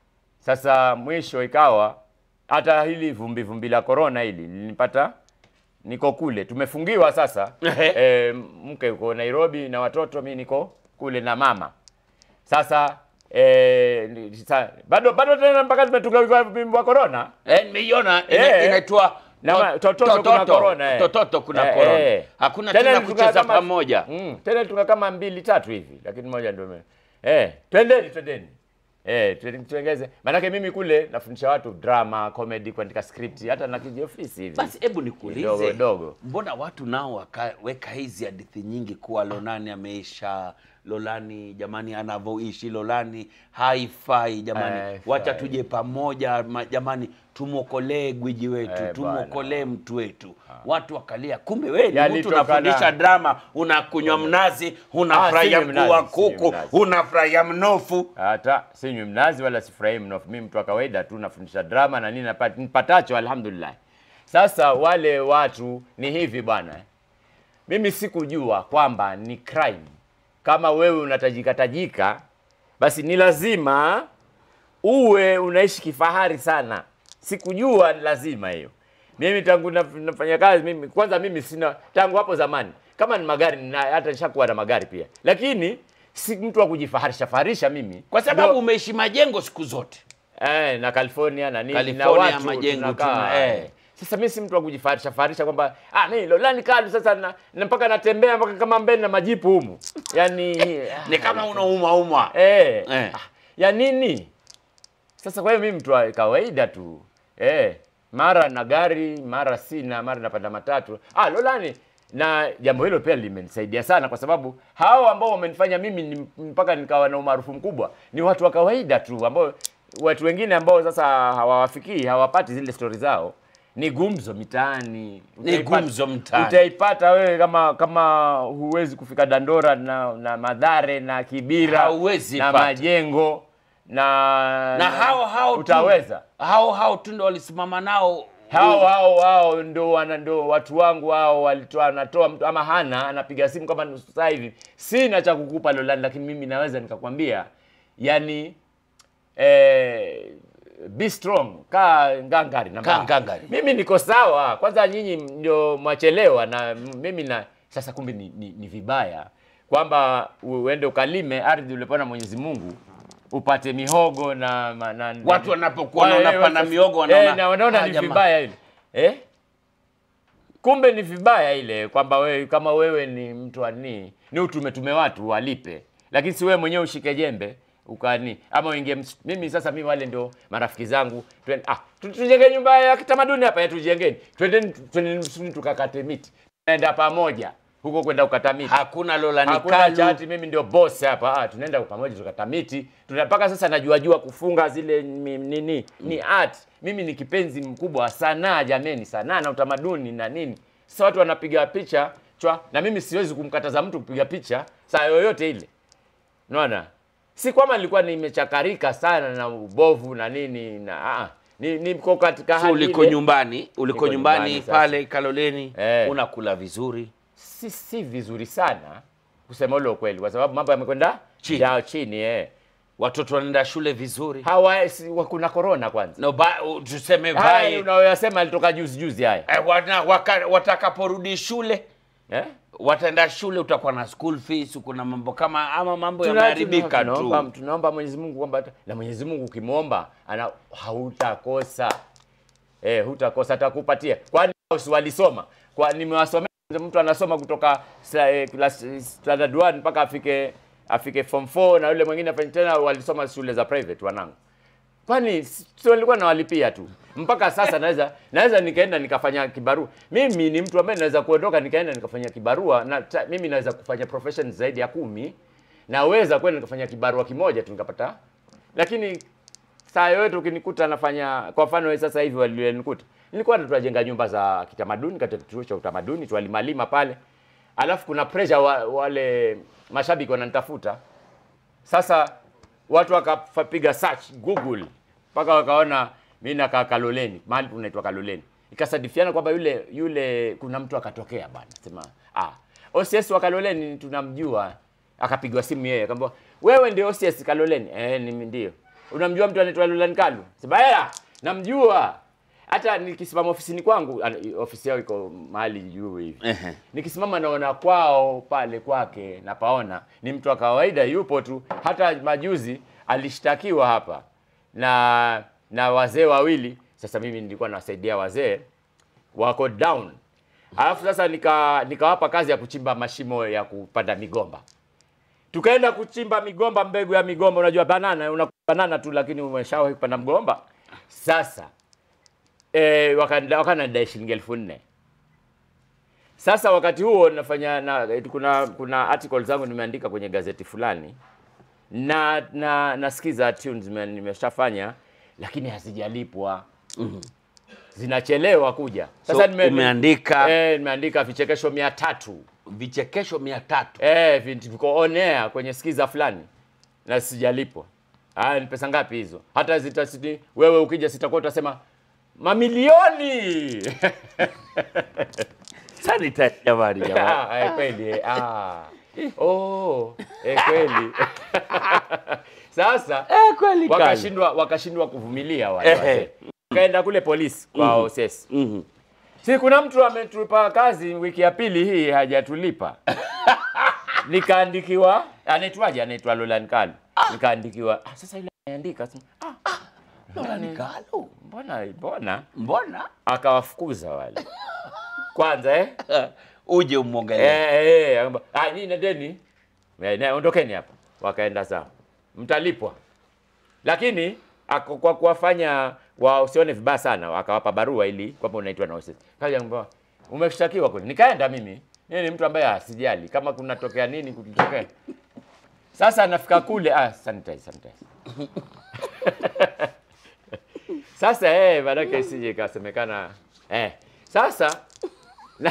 sasa mwisho ikawa hata hili vumbi vumbi la corona hili linipata niko kule tumefungiwa sasa Ehe. e, mke yuko Nairobi na watoto mi niko kule na mama sasa e, ni- sa, bado bado tena mpaka tumetunga vimbi wa corona eh, nimeiona ina- Eh. inaitwa na to- ma- tototo kuna corona eh. tototo kuna Eh, corona eh. hakuna Tena tena tulitunga kucheza kama- pamoja Mm, tena tunga kama mbili tatu hivi, lakini moja ndio ime- eh, twendeni twendeni. Eh, twendeni tuengeze. Maanake mimi kule nafundisha watu drama, comedy, kuandika script, hata na kijiofisi hivi. basi hebu Dogo nikuulize dogo. mbona watu nao wakaweka hizi hadithi nyingi kuwa lolani ameisha lolani jamani anavyoishi lolani haifai jamani Haifai. wacha tuje pamoja ma, jamani tumwokolee gwiji wetu Eh, tumwokolee mtu wetu watu wakalia kumbe wewe ni mtu Yalitokana- unafundisha drama unakunywa mnazi unafurahia sinywi mkuu wa mnazi, sinywi kuku mnazi. unafurahia mnofu Hata sinywi mnazi wala sifurahii mnofu. Mimi mtu wa kawaida tu nafundisha drama na nini napata nipatacho alhamdulillah. Sasa wale watu ni hivi bwana. Mimi sikujua kwamba ni crime. Kama wewe unatajika tajika, basi ni lazima uwe unaishi kifahari sana. Sikujua ni lazima hiyo. Mimi tangu naf- nafanya kazi mimi kwanza mimi sina tangu hapo zamani. Kama ni magari na hata nishakuwa na magari pia. Lakini si mtu wa kujifaharisha faharisha mimi. kwa sababu Ndio- umeishi majengo siku zote eh, na California na nini na California, watu majengo tunakaa, tuna- eh. eh. Sasa mimi si mtu wa kujifaharisha faharisha kwamba ah mimi Lolani Kalu sasa na, na mpaka natembea mpaka kama mbele na majipu humu. Yaani ni kama unaumwa umwa eh, Eh. ah, ya nini? Sasa kwa hiyo mimi mtu wa kawaida tu eh, mara na gari mara sina, mara napanda matatu. Ah, Lolani na jambo hilo pia limenisaidia sana kwa sababu hao ambao wamenifanya mimi ni- mpaka nikawa na umaarufu mkubwa ni watu wa kawaida tu ambao watu wengine ambao sasa hawawafikii hawapati zile stori zao ni gumzo mitaani Ni Utaipata- gumzo mtaani. utaipata wewe kama kama huwezi kufika Dandora na, na Madhare na Kibira Hauwezi na pata. majengo na na hao hao tu- utaweza hao hao tu ndo walisimama nao hao hao hao ndo wana ndo watu wangu hao walitoa anatoa mtu ama hana anapiga simu kama nusu saa hivi sina cha kukupa Lolani lakini mimi naweza nikakwambia yani eh, be strong kaa ngangari na Kaa maa. ngangari. mimi niko sawa kwanza nyinyi ndio mwachelewa na mimi na sasa kumbe ni, ni, ni vibaya kwamba uende ukalime ardhi uliopewa na Mwenyezi Mungu upate mihogo na, na, na Watu wanapokuwa Eh, wanapanda sasa- mihogo wanaona, eh, na wanaona "Ah, ni jamaa." vibaya ile eh? Kumbe ni vibaya ile kwamba wewe kama wewe ni mtu wa nini ni utumetume watu walipe, lakini si wewe mwenyewe ushike jembe ukani ama uingie ms- mimi sasa mimi wale ndio marafiki zangu twende ah tu- tujenge nyumba ya kitamaduni hapa ya tujengeni twendeni twendeni msituni tukakate miti tunaenda pamoja huko kwenda kukata miti Hakuna Lolani hakuna Kalu. chati mimi ndio boss hapa ah, tunaenda pamoja tukata miti tuna mpaka sasa najua jua kufunga zile mi- nini ni art mimi ni kipenzi mkubwa wa sanaa jameni sanaa na utamaduni na nini sasa watu wanapiga picha chwa na mimi siwezi kumkataza mtu kupiga picha saa yoyote ile unaona si kwamba nilikuwa nimechakarika sana na ubovu na nini na ah, ni niko katika So hali uliko ile. nyumbani, uliko Niko nyumbani, nyumbani sasa. pale Kaloleni Eh. unakula vizuri. si, si vizuri sana kusema ule ukweli, kwa sababu mambo yamekwenda Chini. chini, chini eh. Watoto wanaenda shule vizuri. Hawa si, wa- kuna corona kwanza. No, ba, u- tuseme Haya vai unayoyasema alitoka juzi juzi haya eh, wana, waka, watakaporudi shule eh? wataenda shule, utakuwa na school fees, kuna mambo kama ama mambo Tuna- yameharibika tuna- tu. tunaomba- Tunaomba Mwenyezi Mungu kwamba na Mwenyezi Mungu ukimwomba ana hautakosa eh, hutakosa atakupatia. Kwani wao si walisoma? Kwa nimewasomea mtu anasoma kutoka sa- eh, class standard 1 mpaka afike afike form 4 na yule mwingine afanye tena walisoma shule za private wanangu. Kwani si walikuwa nawalipia tu mpaka sasa naweza naweza nikaenda nikafanya kibarua. Mimi ni mtu ambaye naweza kuondoka nikaenda nikafanya kibarua na ta, mimi naweza kufanya profession zaidi ya kumi. Naweza kwenda nikafanya kibarua kimoja tu nikapata, lakini saa yoyote ukinikuta nafanya, kwa mfano wewe sasa hivi walionikuta, nilikuwa tunajenga nyumba za kitamaduni katika kituo cha utamaduni, twalimalima pale, alafu kuna pressure wa, wale mashabiki wananitafuta sasa watu wakapiga search Google mpaka wakaona mimi nakaa Kaloleni, mahali unaitwa Kaloleni. Ikasadifiana kwamba yule yule kuna mtu akatokea bwana, sema ah, OCS wa Kaloleni tunamjua. Akapigwa simu yeye, akamwambia wewe ndio OCS Kaloleni? Eh, ni ndio. Unamjua mtu anaitwa Lolani Kalu? Sema yeah, namjua. Hata nikisimama ofisini kwangu, ana- ofisi yao iko mahali juu hivi Ehe. nikisimama naona kwao pale kwake napaona ni mtu wa kawaida yupo tu hata majuzi alishtakiwa hapa na na wazee wawili sasa mimi nilikuwa nawasaidia wazee wako down alafu sasa nika nikawapa kazi ya kuchimba mashimo ya kupanda migomba tukaenda kuchimba migomba mbegu ya migomba unajua banana una banana tu lakini umeshawahi kupanda mgomba sasa eh, wakanda- wakanadai shilingi elfu nne sasa wakati huo nafanya na kuna kuna article zangu nimeandika kwenye gazeti fulani na na nasikiza tunes nime- nimeshafanya lakini hazijalipwa zinachelewa kuja So, umeandika- eh, nimeandika vichekesho mia tatu Vichekesho mia tatu eh, vi- viko on air kwenye skiza fulani na sijalipwa. Haya, ni pesa ngapi hizo? Hata zitasiti, wewe ukija sitakuwa utasema mamilioni sanitize jamani, jamani. Ah, eh, kweli eh, ah. Oh, eh, kweli sasa Eh, kweli kali. wakashindwa wakashindwa kuvumilia wale Ehe. wazee. Wakaenda kule polisi kwa OCS. Mhm. Si kuna mtu ametupa kazi wiki ya pili hii hajatulipa. Nikaandikiwa, anaitwaje? Anaitwa Lolan Kalu. Nikaandikiwa, ah, sasa ile ameandika sema, ah, Lolani Kalu, mbona mbona mbona akawafukuza wale. Kwanza eh? uje umwongelee Eh, eh, akamba, ah, nyinyi nendeni. Eh, na ondokeni hapa. Wakaenda sawa. Mtalipwa. Lakini ako- kwa kuwafanya wasione vibaya sana akawapa barua ili kwamba unaitwa na OCS. Kaja ngamba umeshtakiwa kweli. Nikaenda mimi. Mimi ni mtu ambaye asijali kama kunatokea nini kutokea. Sasa nafika kule ah sanitize sanitize. Sasa eh baadake isije ikasemekana eh sasa na,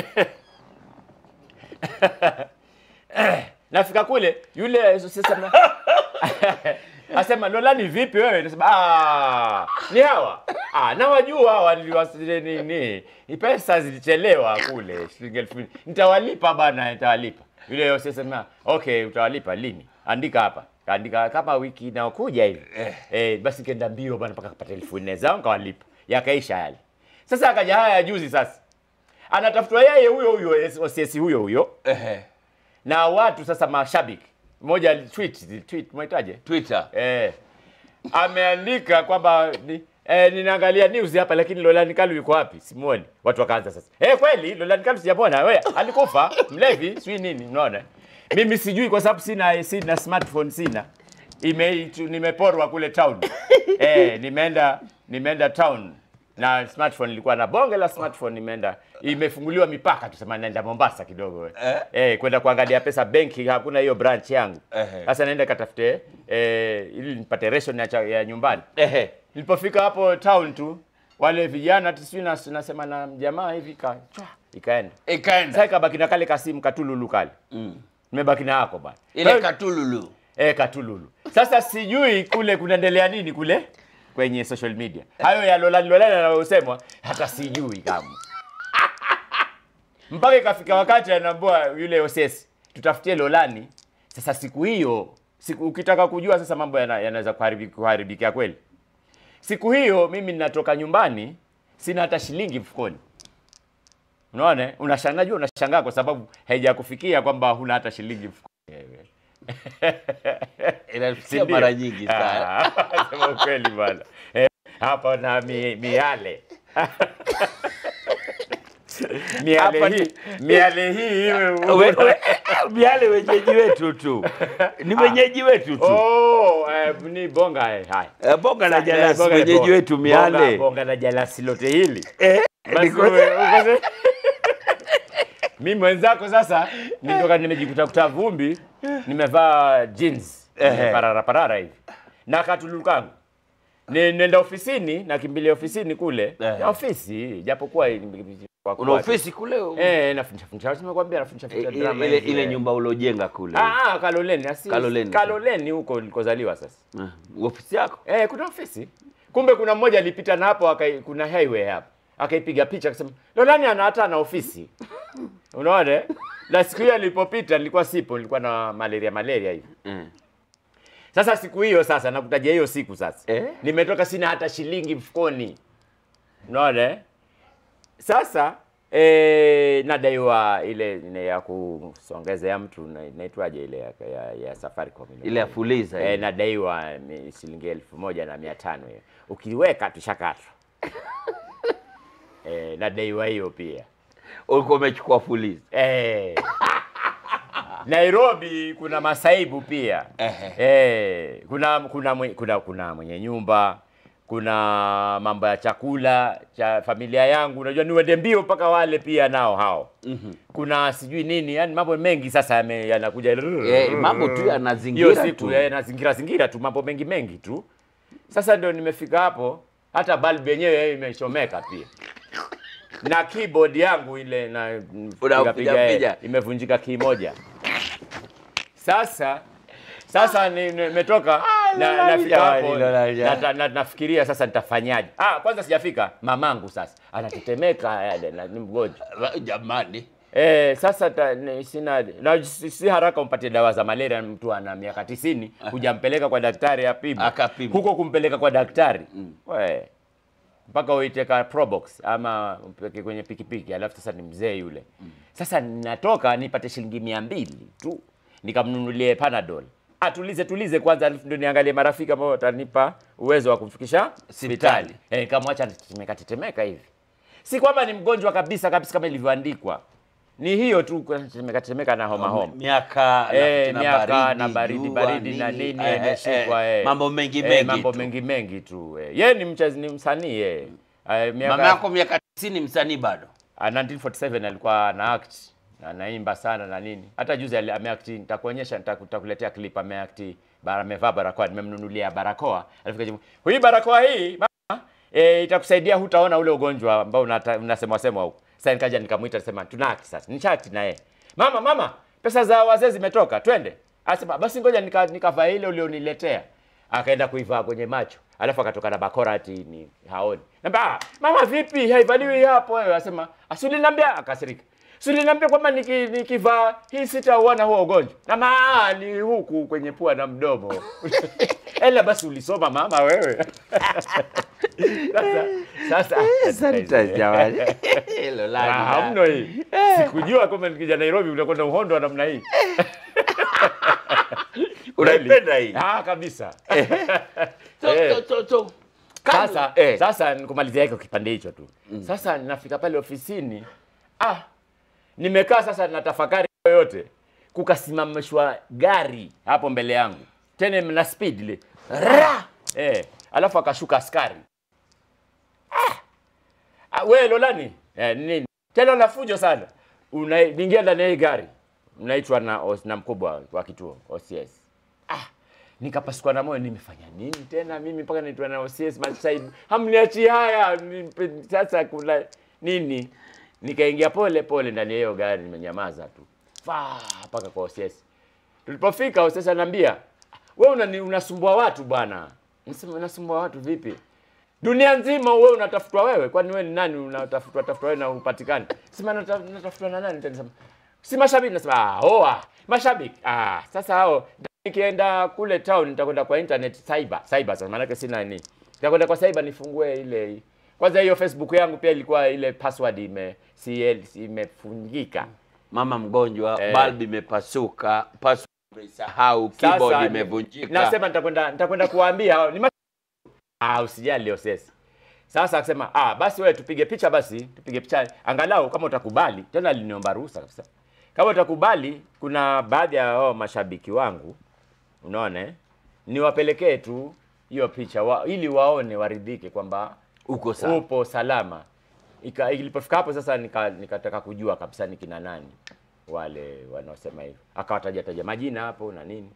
nafika kule yule sasa na, asema Lolani vipi wewe? Nasema ah, ni hawa ah, nawajua hawa niliwasili nini, ni pesa zilichelewa kule shilingi elfu mbili nitawalipa bana, nitawalipa. Yule yose sema okay, utawalipa lini? Andika hapa, kaandika kama wiki inayokuja hivi eh. Eh, basi kenda mbio bana mpaka kapata elfu nne zao kawalipa, yakaisha yale. Sasa akaja haya juzi sasa anatafutwa yeye huyo huyo OCS huyo huyo Ehe. na watu sasa mashabiki mmoja ali- tweet tweet mwaitaje Twitter. eh, ameandika kwamba ni, eh, ninaangalia news hapa lakini Lolani Kalu yuko wapi? Simuoni. Watu wakaanza sasa. Eh, kweli Lolani Kalu sijamwona. Wewe alikufa mlevi, sijui nini, unaona? Mimi sijui kwa sababu sina sina smartphone sina. Ime tu- nimeporwa kule town. eh, nimeenda nimeenda town na smartphone ilikuwa na bonge la smartphone nimeenda imefunguliwa mipaka tusema naenda Mombasa kidogo Eh? eh, kwenda kuangalia pesa benki hakuna hiyo branch yangu Ehe. sasa naenda katafute eh, ili nipate ration ya, cha- ya nyumbani Ehe. nilipofika hapo town tu wale vijana tisijui nas- nasema na jamaa hivi ka chwa, ikaenda sasa Ikaenda. ikabaki na kale kasimu katululu kale Mm. nimebaki na hako bana Ile katululu. eh, katululu sasa sijui kule kunaendelea nini kule kwenye social media hayo ya lolani lolani yanayosemwa hata sijui kama mpaka ikafika wakati anaambua yule OCS tutafutie lolani sasa siku hiyo siku ukitaka kujua sasa mambo yana- yanaweza kuharibi- kuharibikia kweli siku hiyo mimi ninatoka nyumbani sina hata shilingi mfukoni unaona unashangaa najua unashangaa kwa sababu haijakufikia kwamba huna hata shilingi mfukoni Inafikia Sindio? mara nyingi sana. Ah, Sema ukweli bwana. Eh, hapa na mi, miale miale Hapa hii ni- miale hii iwe We- we- Miale wenyeji wetu tu. Ni wenyeji wetu tu. Oh, eh, ni bonga eh, haya. Eh, Bonga na Eh, jalasi bonga- wenyeji bonga- wetu bonga- miale. Bonga na jalasi lote hili. Eh, Basi niko- wewe, ukose- Mimi mwenzako sasa nitoka nimejikuta kuta vumbi, nimevaa jeans, Ehe. parara parara hivi. Na katululu kangu. Ni nenda ofisini, nakimbilia ofisini kule. Ehe. Ya ofisi, japokuwa ni- kwa Una kwa- ofisi kule? Eh, nafundisha fundisha, nimekwambia nafundisha Eh, fundisha ile- drama ile hivi, ile eh. nyumba ulojenga kule. Ah, ah, Kaloleni, asi. Kaloleni. Kaloleni huko nilikozaliwa sasa. Ah, Ofisi yako? Eh, kuna ofisi. Kumbe kuna mmoja alipita na hapo akai, kuna highway hapo. Akaipiga picha akasema, "Lolani ana hata na ofisi." Unaona? eh? Na siku hiyo alipopita nilikuwa sipo, nilikuwa na malaria malaria hivi. Mm. Sasa siku hiyo sasa nakutajia hiyo siku sasa. Eh? Nimetoka sina hata shilingi mfukoni. Unaona? eh? Sasa eh, nadaiwa ile ile ya kusongezea mtu na- inaitwaje ile ya, ya, ya Safaricom Ile ya fuliza eh, ile. nadaiwa mi- shilingi elfu moja na mia tano hiyo. Ukiweka tushakatwa. eh, nadaiwa hiyo pia. Ulikuwa umechukua fuliza. Eh. Nairobi kuna masaibu pia. Ehe. Eh, kuna kuna mwe- kuna kuna mwenye nyumba, kuna mambo ya chakula cha familia yangu, unajua niwende mbio mpaka wale pia nao hao. Kuna sijui nini, yani mambo mengi sasa yame- yanakuja. Eh, mambo tu yanazingira Hiyo siku tu. yanazingira zingira tu mambo mengi mengi tu. Sasa ndio nimefika hapo, hata bulb yenyewe imechomeka pia na keyboard yangu ile na Unapiga piga, eh, piga. imevunjika kimoja. Sasa sasa ni- nimetoka na, Lolani nafika jamani, hapo Lolani na, na, na, nafikiria sasa nitafanyaje. Ah, kwanza sijafika mamangu sasa anatetemeka eh, na- ni mgonjwa Jamani. Eh, sasa ta, ni, sina na, si, si haraka umpatie dawa za malaria mtu ana miaka tisini hujampeleka kwa daktari apime. Akapime. Huko kumpeleka kwa daktari. We, mpaka uite ka probox ama umpeke kwenye pikipiki alafu sasa ni mzee yule. Sasa natoka nipate shilingi mia mbili tu nikamnunulie Panadol. Atulize tulize kwanza alafu ndio niangalie marafiki ambao watanipa uwezo wa kumfikisha hospitali. Eh, nikamwacha tetemeka tetemeka hivi. Si kwamba ni mgonjwa kabisa kabisa kama ilivyoandikwa. Ni hiyo tu tetemeka tetemeka na homa homa. Miaka Eh, na miaka na baridi jua, baridi na nini eh, eh, imeshikwa eh, eh. Mambo mengi Eh, mengi. mambo tu. mengi mengi tu. eh. Yeye ni mchezi ni msanii eh. Eh, miaka- Mama yako miaka 90 msanii bado. Ah, 1947 alikuwa ana act na anaimba sana na nini. Hata juzi ali- ameact, nitakuonyesha nitaku- nitakuletea clip ameact, bara amevaa barakoa, nimemnunulia barakoa. Alifika jibu, "Hii barakoa hii mama, e, itakusaidia hutaona ule ugonjwa ambao unata- unasemwa semwa huko." Sasa nikaja nikamuita sema, "Tuna act sasa." Nishati na yeye. "Mama, mama, pesa za wazee zimetoka, twende." Asema, "Basi ngoja nika- nikavaa ile ulioniletea." Akaenda kuivaa kwenye macho. Alafu akatoka na bakora ati ni haoni. Namba, "Ah, mama vipi? Haivaliwi hapo wewe." Asema, "Asuli niambia." Akasirika. Suli niambia kwamba niki- nikivaa hii sitauona huo ugonjwa. Na maa ni huku kwenye pua na mdomo. Ela basi ulisoma mama wewe. Sasa sasa Sanitize jamani. Lolani. Ah, hamna hii. Sikujua kwamba nikija Nairobi utakwenda uhondo wa namna hii. Unaipenda hii? Ah, kabisa. So, Eh. so, so, so. Sasa Eh. sasa nikumalizia hiko kipande hicho tu. Sasa nafika pale ofisini, ah, nimekaa sasa na tafakari yote, kukasimamishwa gari hapo mbele yangu tena na speed ile Ra! eh, alafu akashuka askari ah, ah, we Lolani eh, nini tena la fujo sana, unaingia ndani ya hii gari mnaitwa na, os- na mkubwa wa kituo OCS ah, nikapasukwa na moyo, nimefanya nini tena mimi mpaka naitwa na OCS masaibu, hamniachi haya nipe- sasa kuna nini? Nikaingia pole pole ndani ya hiyo gari, nimenyamaza tu Faa, mpaka kwa OCS. Tulipofika OCS ananiambia wewe unani- unasumbua watu bwana. Nasema unasumbua watu vipi? Dunia nzima wewe unatafutwa wewe, kwani wewe ni nani unatafutwa tafutwa wewe na upatikani? Sema nata- natafutwa na nani? Nasema si mashabiki. Nasema ah, oa mashabiki. Ah, sasa hao nikienda kule town nitakwenda kwa internet cyber cyber, sasa maana yake sina nini, nitakwenda kwa cyber nifungue ile kwanza. Hiyo Facebook yangu pia ilikuwa ile password ime CL imefungika. Mama mgonjwa, Eh. bulb imepasuka, password imesahau, Sasa, keyboard imevunjika. Nasema nitakwenda nitakwenda kuwaambia ni ma- ah, usijali Oses. Sasa akasema ah, basi wewe tupige picha basi, tupige picha angalau kama utakubali. Tena aliniomba ruhusa kabisa. Kama utakubali, kuna baadhi ya wao mashabiki wangu unaona eh, niwapelekee tu hiyo picha wa, ili waone waridhike kwamba Uko sawa. upo salama. Ika, ilipofika hapo sasa nika- nikataka kujua kabisa ni kina nani wale wanaosema hivyo, akawataja taja majina hapo na nini.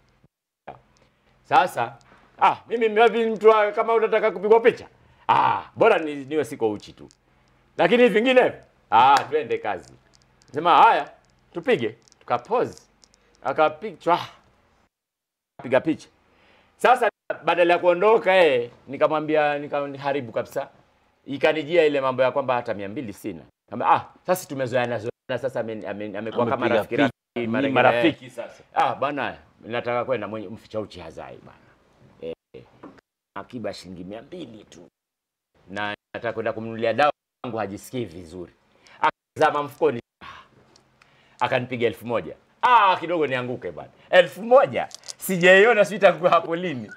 Sasa ah, mimi mimi mtu wa- kama unataka kupigwa picha ah, bora ni, niwe siko uchi tu, lakini vingine ah, twende kazi. Sema haya, tupige, tukapose, akapichwa piga picha. Sasa badala ya kuondoka eh, nikamwambia nikamharibu kabisa, ikanijia ile mambo ya kwamba hata mia mbili sina. Kamba, ah, sasa tumezoeana zoeana, sasa ame- ame- amekuwa kama Amepiga rafiki picha. rafiki, Ni mara ingine, marafiki eh. sasa. Ah bwana, nataka kwenda mwenye mficha uchi hazai bwana. Eh, akiba shilingi mia mbili tu, na nataka kwenda kumnunulia dawa wangu hajisikii vizuri. Akazama mfukoni, ah, akanipiga elfu moja. Ah, kidogo nianguke bwana, elfu moja sijaiona, sijui itakuwa hapo lini.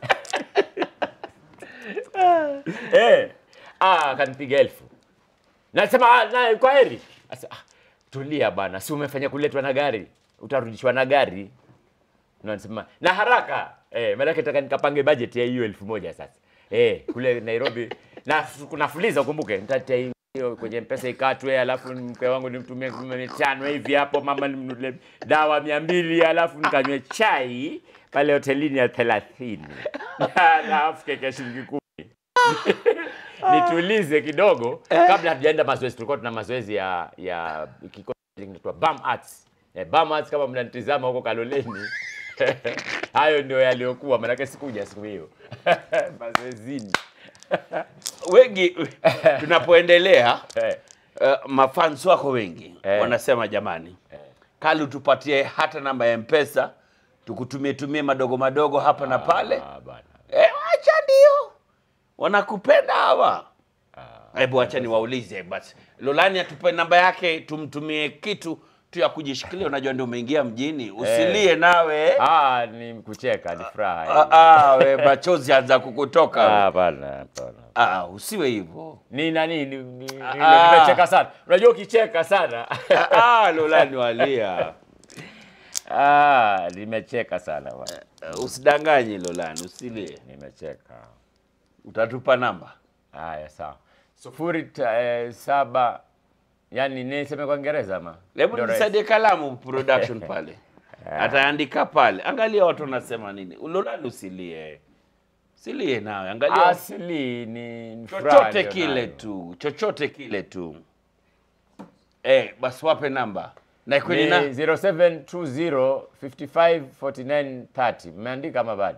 eh, ah, akanipiga elfu nasema ah, na, kwa heri Asa, ah, tulia bana si umefanya kuletwa na gari utarudishwa na gari na nasema na haraka eh, maanake taka nikapange budget ya hiyo elfu moja sasa eh, kule Nairobi na kuna fuliza ukumbuke nitatia hiyo kwenye mpesa ikatwe, alafu mke wangu nimtumie mia tano hivi hapo, mama nimnunulie dawa mia mbili alafu nikanywe chai pale hotelini ya thelathini na afu keke ya shilingi kumi nitulize kidogo kabla hatujaenda mazoezi. Tulikuwa tuna mazoezi ya ya kikosi kinaitwa Bam Arts. Eh, Bam Arts kama mnanitizama huko Kaloleni hayo ndio yaliyokuwa, maanake sikuja siku hiyo mazoezini. Wengi tunapoendelea Eh, uh, mafans wako wengi Eh. wanasema jamani, kali tupatie hata namba ya mpesa tukutumie tumie madogo madogo hapa na pale. ah, bana. Eh, acha ndio wanakupenda hawa. Hebu acha niwaulize basi, Lolani atupe namba yake tumtumie kitu tu ya kujishikilia. Unajua ndio umeingia mjini, usilie nawe. Ah, ni kucheka, ni Ah, furaha. ah, we machozi anza kukutoka. Ah, hapana, hapana. Ah, usiwe hivyo. Ni nani? Ni, ni, ni, Ah. nimecheka sana. Unajua ukicheka sana Ah, ah, Lolani walia. ah, nimecheka sana bwana. Uh, Usidanganye Lolani, usilie. Nimecheka. Utatupa namba. Haya, sawa. Sufuri ta, eh, saba yani niseme kwa Kiingereza ama? Hebu Ndio rahisi. nisaidie kalamu production pale. Ataandika pale. Angalia watu wanasema nini. Lolani usilie. Usilie nawe. Angalia Asili ni ni furaha chochote ndio kile nayo. tu. Chochote kile tu. Eh, basi wape namba. Na kweli Ni na 0720 55 49 30. Mmeandika ama bado?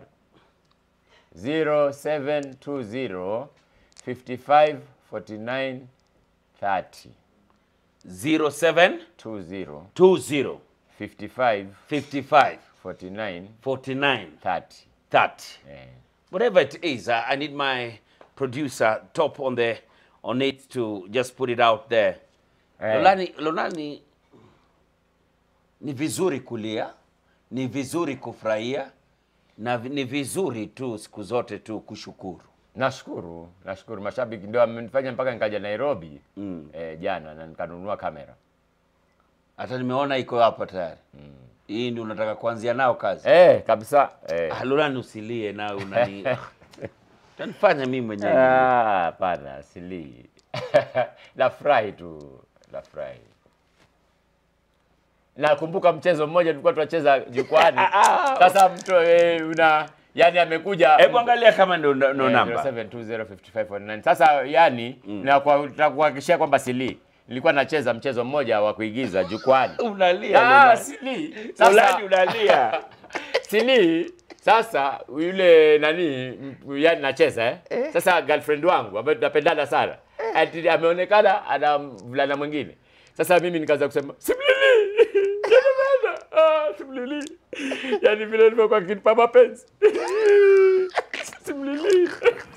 0720 55 49 30. 0720 20 55 55 49 49 30. 30. Eh. Whatever it is, I, I need my producer top on the on it to just put it out there. Eh. Lolani, Lolani, ni vizuri kulia, ni vizuri kufurahia na vi- ni vizuri tu siku zote tu kushukuru. Nashukuru, nashukuru mashabiki ndio amenifanya mpaka nikaja Nairobi mm. eh, jana na nikanunua kamera Hata nimeona iko hapa tayari. Hii ndio unataka kuanzia nao kazi. eh, kabisa eh. Ah, Lolani usilie na unani tanifanya mimi mwenyewe. Ah, Hapana, sili nafurahi tu, nafurahi. Nakumbuka mchezo mmoja tulikuwa tunacheza jukwani. Sasa mtu eh, una yani amekuja Hebu angalia kama ndio ndio Eh, namba. 07205519. Sasa yani na kwa nitakuhakikishia kwamba sili nilikuwa nacheza mchezo mmoja wa kuigiza jukwani. Unalia Ah, Lolani. sili. Sasa Lolani unalia. sili sasa yule nani m- yani nacheza eh? Sasa girlfriend wangu ambaye tunapendana sana ati ameonekana ana mvulana mwingine. Sasa mimi nikaanza kusema simlili, Jamani, ah, simlili, yani vile nimekuwa kinipa mapenzi simlili.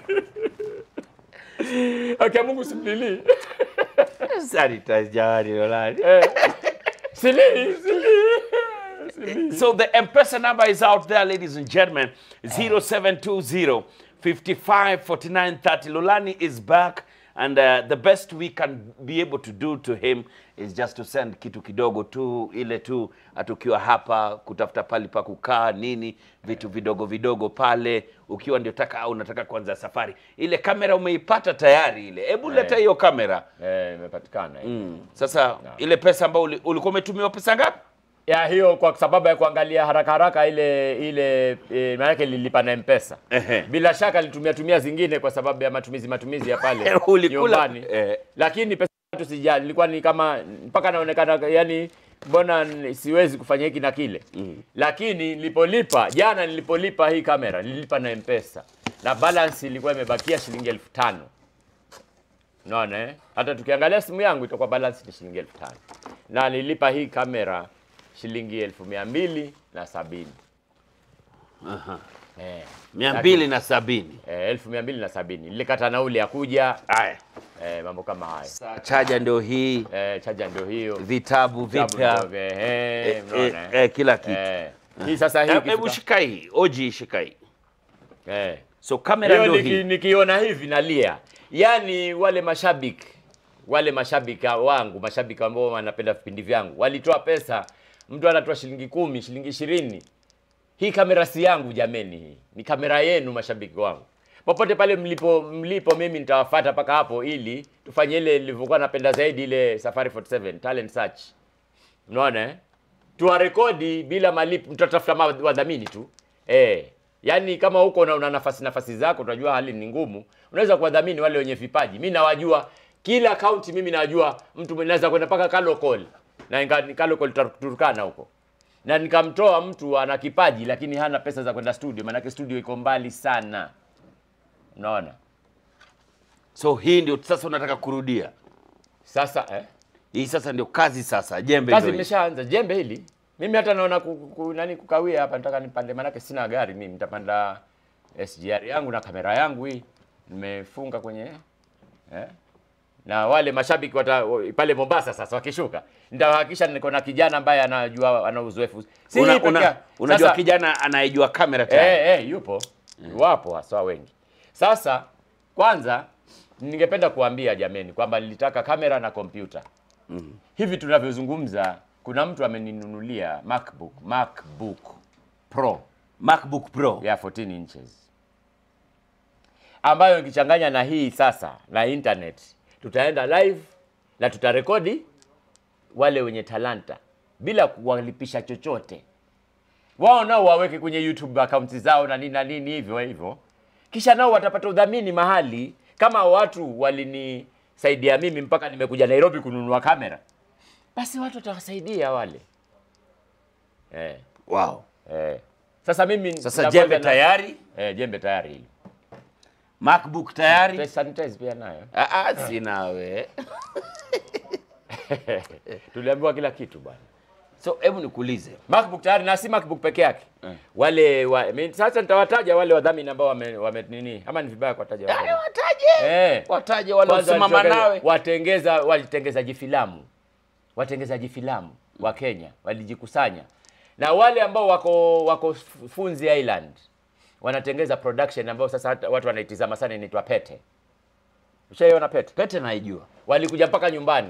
Akia Mungu simlili. Sanitize jamani Lolani. Eh, Sili, sili, sili. So the M-Pesa number is out there, ladies and gentlemen. 0720 55 49 30. Lolani is back. And uh, the best we can be able to do to him is just to send kitu kidogo tu ile tu atukiwa hapa kutafuta pali pa kukaa nini vitu vidogo vidogo pale ukiwa ndio taka au unataka kuanza safari ile kamera umeipata tayari ile hebu leta hiyo kamera Eh, imepatikana hiyo. mm. sasa ile pesa ambayo uli- ulikuwa umetumiwa pesa ngapi ya hiyo kwa sababu ya kuangalia haraka haraka ile ile e, maanake lilipa na mpesa Ehe. bila shaka nilitumia tumia zingine kwa sababu ya matumizi matumizi ya pale Ulikula- nyumbani eh. lakini pesa tu sijali ilikuwa ni kama mpaka naonekana yani mbona ni- siwezi kufanya hiki na kile mm. lakini nilipolipa jana nilipolipa hii kamera nililipa na mpesa na balance ilikuwa imebakia shilingi elfu tano unaona eh? hata tukiangalia simu yangu itakuwa balance ni shilingi elfu tano na nilipa hii kamera shilingi elfu mia mbili na sabini eh, mia mbili na sabini eh, elfu mia mbili na sabini nilikata nauli ya kuja haya eh, mambo kama hayo chaja ndio hii eh, chaja ndio hiyo vitabu Vitabu vipya ndio vya- eh, eh, unaona, eh, eh. eh, kila kitu Eh, hii sasa hii Eh, ukifika- hebu shika hii oji shika hii eh. so kamera Hiyo ndio niki, hii nikiona hivi nalia. Yaani wale mashabiki wale mashabiki wangu, mashabiki ambao wanapenda vipindi vyangu, walitoa pesa, mtu anatoa shilingi kumi, shilingi ishirini. Hii kamera si yangu jameni, hii ni kamera yenu mashabiki wangu. Popote pale mlipo mlipo, mimi nitawafuata mpaka hapo, ili tufanye ile nilivyokuwa napenda zaidi, ile Safari 47 talent search. Unaona eh? tuwarekodi bila malipo, tutatafuta ma- wadhamini tu eh. Yaani kama huko una, una nafasi nafasi zako, tunajua hali ni ngumu, unaweza kuwadhamini wale wenye vipaji. Mimi nawajua kila kaunti, mimi najua mtu mwenye naweza kwenda mpaka Kalokol na nika- Kalokol Tur- Turkana huko na nikamtoa mtu ana kipaji lakini hana pesa za kwenda studio, maanake studio iko mbali sana, unaona. so hii ndio sasa unataka kurudia Sasa eh? hii sasa ndio kazi sasa jembe kazi ndio hii. imeshaanza jembe hili mimi hata naona ku, ku, nani kukawia hapa nataka nipande manake sina gari mimi nitapanda SGR yangu na kamera yangu hii nimefunga kwenye eh? na wale mashabiki wata, pale Mombasa sasa wakishuka nitahakikisha niko na kijana ambaye anajua ana uzoefu si Una- hii peke una- yake. unajua Sasa- kijana anayejua kamera tayari Eh, eh, yupo wapo haswa wengi. Sasa kwanza ningependa kuambia jameni kwamba nilitaka kamera na kompyuta hivi tunavyozungumza, kuna mtu ameninunulia MacBook MacBook Pro macbook pro ya 14 inches ambayo ikichanganya na hii sasa na internet, tutaenda live na tutarekodi wale wenye talanta bila kuwalipisha chochote. Wao nao waweke kwenye YouTube akaunti zao na nini na nini hivyo hivyo, kisha nao watapata udhamini mahali. Kama watu walinisaidia mimi mpaka nimekuja Nairobi kununua kamera, basi watu watawasaidia wale eh, wow eh. Sasa mimi sasa na jembe kwanza na- tayari Eh, jembe tayari hili. macbook tayari Sanitize pia nayo. Ah, ah, sinawe Tuliambiwa kila kitu bwana. So hebu nikuulize. MacBook tayari na si MacBook peke yake. Eh. Wale wa, mi- sasa nitawataja wale wadhamini ambao wame, wame nini ama ni vibaya kuwataja Yaani wadhamini? wataje? Eh. Wataje Kwanza waliosimama walitokeza- nawe. Watengeza walitengezaji filamu. Watengezaji filamu wa Kenya walijikusanya. Na wale ambao wako wako Funzi Island wanatengeza production ambao sasa hata watu wanaitizama sana inaitwa Pete. Ushaiona Pete? Pete naijua. walikuja mpaka nyumbani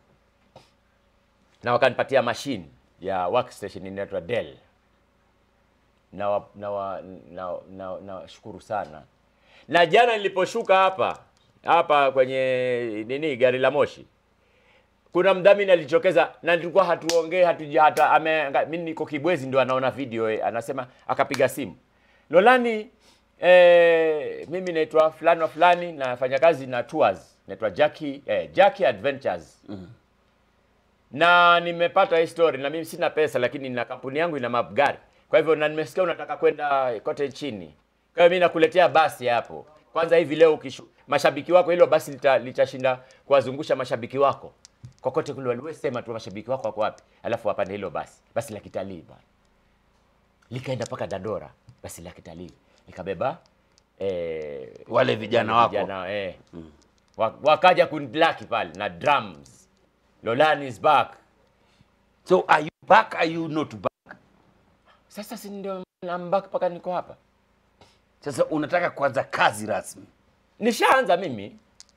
na wakanipatia machine ya workstation inaitwa Dell na wa, na, wa, na, na, na shukuru sana na jana niliposhuka hapa hapa kwenye nini gari la moshi kuna mdhamini alijitokeza na tulikuwa hatuongee hatuja hata ame mimi niko Kibwezi ndio anaona video eh, anasema akapiga simu Lolani eh, mimi naitwa fulani wa fulani nafanya kazi na tours naitwa Jackie eh, Jackie Adventures na nimepata hii story na mimi sina pesa lakini na kampuni yangu ina magari kwa hivyo na nimesikia unataka kwenda kote nchini kwa hiyo mimi nakuletea basi hapo kwanza hivi leo ukishu, mashabiki wako hilo basi lita- litashinda kuwazungusha mashabiki wako kokote kule waliwe sema tu mashabiki wako wako wapi alafu wapande hilo basi basi la kitalii bwana likaenda mpaka Dandora basi la kitalii likabeba eh, Wale vijana wako. vijana, eh. Wa- wakaja kunilaki pale na drums Lolani is back So are you back are you not back? Sasa si ndio nambaki mpaka niko hapa. Sasa unataka kuanza kazi rasmi. Nishaanza mimi.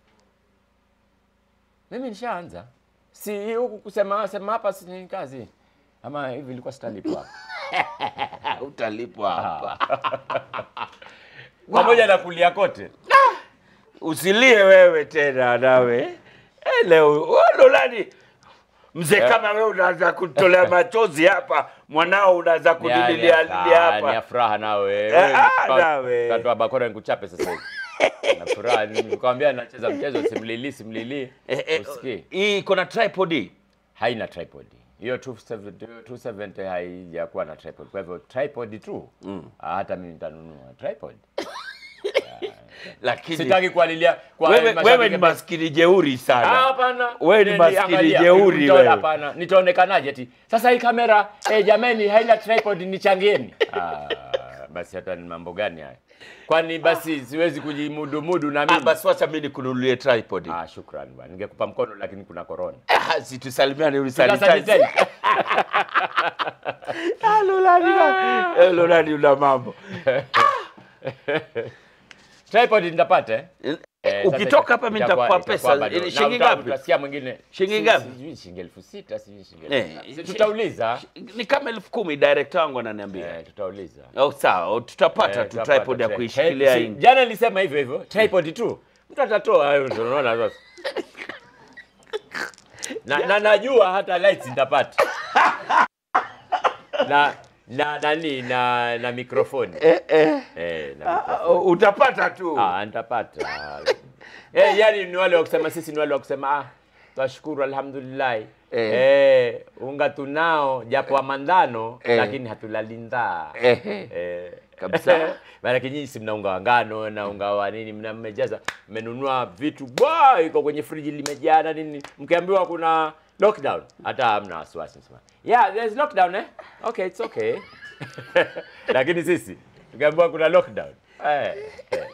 Mimi nishaanza. Si huku kusema sema hapa si ni kazi. Ama hivi ilikuwa sitalipwa. Utalipwa hapa. Pamoja na kulia kote. Usilie wewe tena nawe. Eh, leo Lolani mzee Eh. kama wewe unaanza kutolea machozi hapa, mwanao unaanza kudililia lilia Ni ya hapa. furaha nawe. Eh, ah, nawe. Katoa bakora nikuchape sasa hivi. Na furaha nikwambia nacheza mchezo simlili simlili. Eh, eh, Usikii. Hii iko na tripod. haina tripod. Hiyo 270 270 haijakuwa na tripod. Kwa hivyo tripod tu. Hata mimi nitanunua tripod. Lakini Sitaki kualilia kwa wewe, mashabiki wewe ni pia. maskini jeuri Ah, sana. Hapana. Wewe ni Nini, maskini angalia, jeuri nitaona- wewe. Hapana, nitaonekanaje ati sasa hii kamera eh, jameni haina tripod nichangieni. Ah, basi hata ni mambo gani haya? Kwani basi siwezi kujimudumudu na Ah, mimi. basi wacha mimi nikununulie tripod. Ah, shukrani bwana. Ningekupa mkono lakini kuna corona. Ah, si tusalimiane Sasa ulisanitize. niteni. Ah, Lolani, na- eh, Lolani una mambo. Tripod nitapata eh? Eh, Eh, sasa Ukitoka hapa mimi itakuwa- nitakupa itakuwa pesa. bado. Ili Na Shilingi uta- ngapi? Utasikia mwingine Shilingi si- ngapi? Sijui shilingi elfu sita sijui shilingi Eh, elfu tano. shi- Tutauliza. Ni kama elfu kumi director wangu ananiambia. Eh, tutauliza. Oh, sawa, tutapata Eh, tu tutapata tripod ya tri- kuishikilia si- hii. Jana nilisema hivyo hivyo, tripod tu. Mtu atatoa hayo ndio unaona sasa. Na, na najua hata lights nitapata. Na na nani na na mikrofoni. Eh, eh. Eh, na Ah, mikrofoni. ah, Utapata tu. Ah, nitapata. eh, yani ni wale wa kusema sisi ni wale wa kusema ah, twashukuru alhamdulillah. Eh. Eh. unga tunao japo wa mandano Eh. lakini hatulali njaa. Eh. Eh. Kabisa. Maana nyinyi si mna unga wa ngano na unga wa nini mna mmejaza mmenunua vitu bwa iko kwenye friji limejaa na nini mkiambiwa kuna lockdown hata hamna wasiwasi msema. Yeah, there's lockdown eh? Okay, it's okay. Lakini sisi tukiambiwa kuna lockdown. Eh. eh.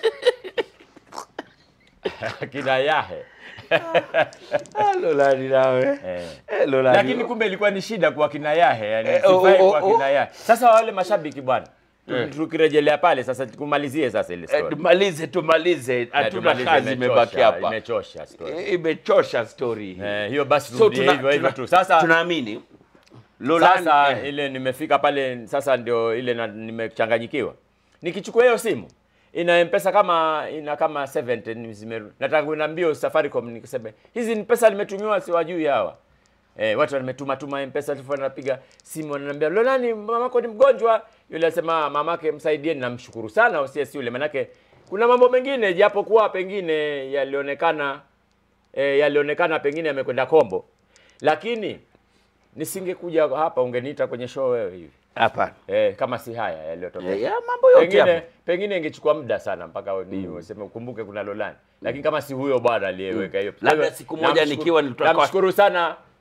Kina yahe. Ah, Lolani nawe. Eh. Eh, Lolani. Lakini kumbe ilikuwa ni shida kwa kina Yahe, yani Eh, sifai oh, oh, kwa oh. kina Yahe. Sasa wale mashabiki bwana, tu- Eh. tukirejelea pale sasa kumalizie sasa ile Eh, story. tumalize tumalize, Eh, hatuna tumalize, kazi imechosha, imebaki hapa. Imechosha story. Eh, Imechosha story hii. Eh, hiyo basi So turudie tuna- hivyo hivyo tuna- tu. Sasa tunaamini Lolani sasa eh, ile nimefika pale sasa ndio ile na, nimechanganyikiwa. Nikichukua hiyo simu ina mpesa kama ina kama 70 ni zime nataka kwenda mbio Safaricom nikisema hizi ni pesa nimetumiwa siwajui hawa. Eh, watu nimetuma tuma mpesa tu napiga simu wananiambia Lolani mamako ni mgonjwa. Yule asema mamake msaidieni namshukuru sana OCS yule manake kuna mambo mengine japokuwa pengine yalionekana eh, yalionekana pengine yamekwenda kombo. Lakini nisingekuja hapa ungeniita kwenye show wewe hivi. hapana. Eh, kama si haya yaliyotokea. Eh, ya mambo yote Pengine hapa. pengine ingechukua muda sana mpaka ni useme ukumbuke kuna Lolani. Lakini kama si huyo bwana aliyeweka hiyo. Labda Kwa hivyo, siku moja namshukuru- nikiwa nilitoka kwa- Namshukuru sana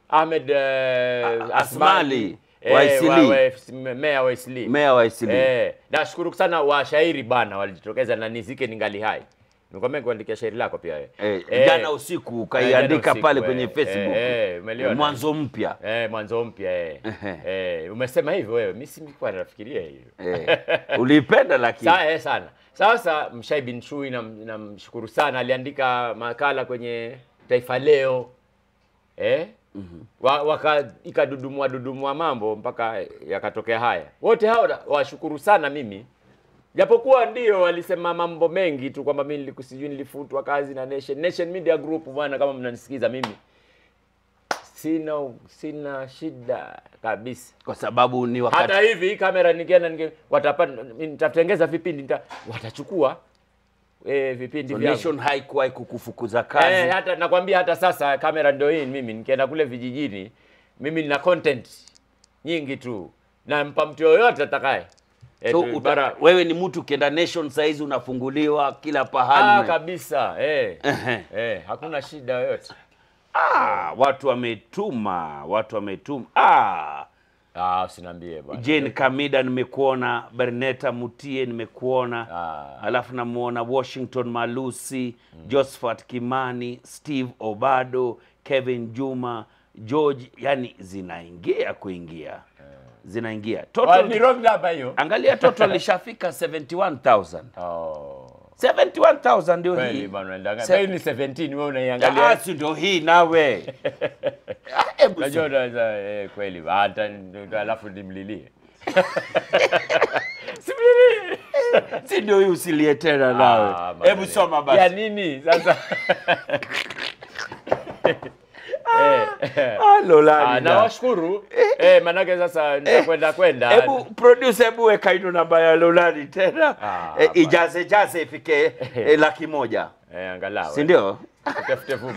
Ahmed eh, Asmali, Asmali wa eh, Isli. wa- wa- meya wa Isli. meya wa Isili. Eh, nashukuru sana washairi bana walijitokeza na nizike ningali hai. Nikwambia kuandikia shairi lako pia wewe. Eh, jana usiku ukaiandika jana usiku, pale eh, kwenye Facebook eh, eh, umeliona? mwanzo mpya Eh, mwanzo mpya eh. Ehe. eh, umesema hivyo wewe, mimi sikuwa nafikiria hivyo. eh, uliipenda lakini Sa, eh, sana. Sasa Mshai bin Shui nam- namshukuru sana, aliandika makala kwenye Taifa Leo eh? Wa, waka ikadudumua dudumua mambo mpaka yakatokea haya. Wote hao na- washukuru sana mimi, japokuwa ndio walisema mambo mengi tu kwamba mimi niliku- sijui nilifutwa kazi na Nation, Nation Media Group bwana, kama mnanisikiza mimi sina sina shida kabisa kwa sababu ni wakati hata hivi hii kamera nikienda ninge watapata nitatengeza vipindi nita, watachukua eh, vipindi So, vyangu Nation haikuwahi kukufukuza kazi eh, hata nakwambia hata sasa kamera ndio hii mimi nikienda kule vijijini mimi nina content nyingi tu nampa mtu yoyote atakaye eh, so, tu- uta, bara- wewe ni mtu ukienda Nation saizi unafunguliwa kila ah, pahali kabisa eh, Ehe. eh, hakuna shida yoyote ah, watu wametuma watu wametuma ah, ah, usiniambie bwana Jane Kamida nimekuona, Berneta Mutie nimekuona, Ah. alafu namuona Washington Malusi, Josephat Kimani, Steve Obado, Kevin Juma, George, yani zinaingia kuingia zinaingia Wa- total. ni wrong number hiyo Angalia total lishafika 71000 oh. 71000 ndio kweli hii bwana ndanga Se- hii ni 17 wewe Ah, unaiangalia si ndio hii nawe Ah, hebu Unajua unaweza eh, kweli hata alafu nimlilie. Simlilie. si ndio hii usilie tena nawe Ah, hebu bana. soma Ya basi nini sasa? Eh, eh. Ah, Lolani Ah, da. na washukuru eh, manake sasa nitakwenda kwenda Hebu producer, hebu weka ino namba ya Lolani tena Ah, eh, hapa. ijaze jaze ifike eh, laki moja, eh, angalau si ndio? utafute vumbi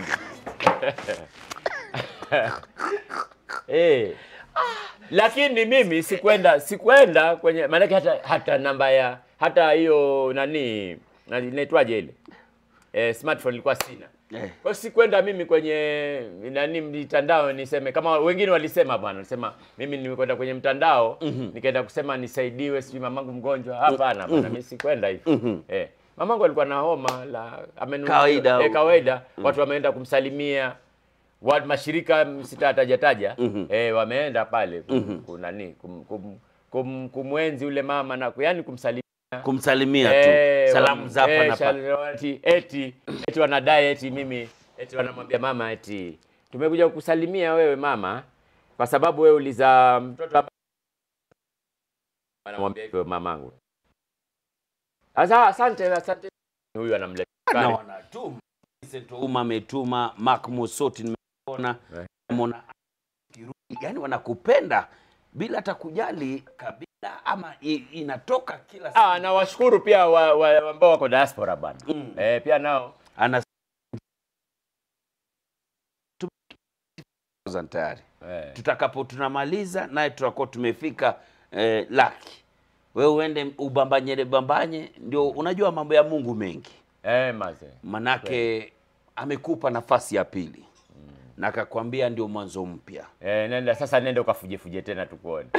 eh. Lakini mimi sikwenda sikwenda kwenye maanake hata hata namba ya hata hiyo nani nani- inaitwaje ile eh, smartphone ilikuwa sina Eh. kwa hiyo sikwenda mimi kwenye nani mitandao niseme kama wengine walisema bwana walisema mimi nimekwenda kwenye mtandao nikaenda kusema nisaidiwe sijui mamangu mgonjwa hapana bwana mimi sikwenda hivi eh mamangu alikuwa na homa la amenunua Kawaida. eh, kawaida watu wameenda kumsalimia wa mashirika sitatajataja eh, wameenda pale kum, kunani kum, kum, kum, kumwenzi yule mama na yani kumsalimia Kumsalimia Eh, tu, salamu wam- za hapa eh, na pale. shal- eti eti eti wanadai eti mimi eti wanamwambia mama eti tumekuja kukusalimia wewe mama kwa sababu wewe ulizaa mtoto ambaye-" wanamwambia hivyo mamangu. Sasa asante asante huyu anamleta na wanatuma. Vincent Ouma ametuma, Mark Musoti nimeona, Eh. nimeona Kirui, yani wanakupenda bila hata kujali kabila ama i, inatoka kila siku. Ah, na washukuru pia wa, wa, ambao wako diaspora bwana. Mm. Eh, pia nao ana tayari eh, tutakapo tunamaliza naye tutakuwa tumefika eh, laki wewe uende ubambanye bambanye ndio unajua mambo ya mungu mengi eh maze. manake amekupa nafasi ya pili na akakwambia ndio mwanzo mpya Eh, nenda sasa nenda ukafuje fuje tena tukuone.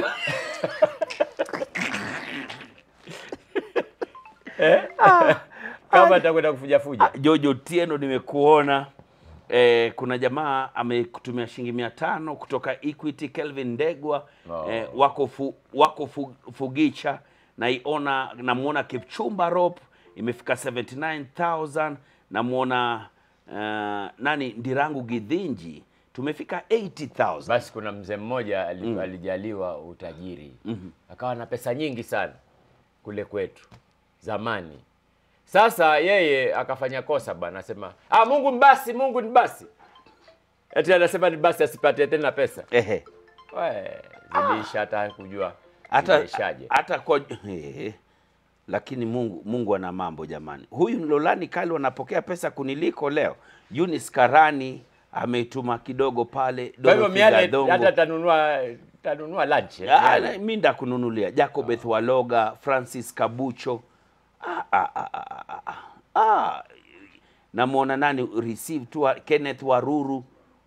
Eh? Kama atakwenda kufuja fuja. Ah, jojo tieno nimekuona eh, kuna jamaa amekutumia shilingi mia tano kutoka equity kelvin ndegwa Oh. eh, wako, fu, wako fu, fugicha naiona namwona kipchumba rop imefika 79000 namwona uh, nani ndirangu gidhinji tumefika 80000 Basi kuna mzee mmoja ali- alijaliwa utajiri akawa na pesa nyingi sana kule kwetu zamani. Sasa yeye akafanya kosa bwana, anasema ah, Mungu ni basi, Mungu ni basi. Eti anasema ni basi asipate tena pesa. ehe We, zilisha hata kujua hata zilishaje. hata kwa eh, lakini Mungu Mungu ana mambo jamani. Huyu ni Lolani Kali wanapokea pesa kuniliko leo. Eunice Karani ametuma kidogo pale Kwa hivyo Dorothy miale Gadongo. hata tanunua tanunua lunch. eh, Ah, miale. mi ndakununulia Jacobeth Waloga, Francis Kabucho. Ah, ah, ah, ah, ah, ah. Ah, namwona nani receive tu wa- Kenneth Waruru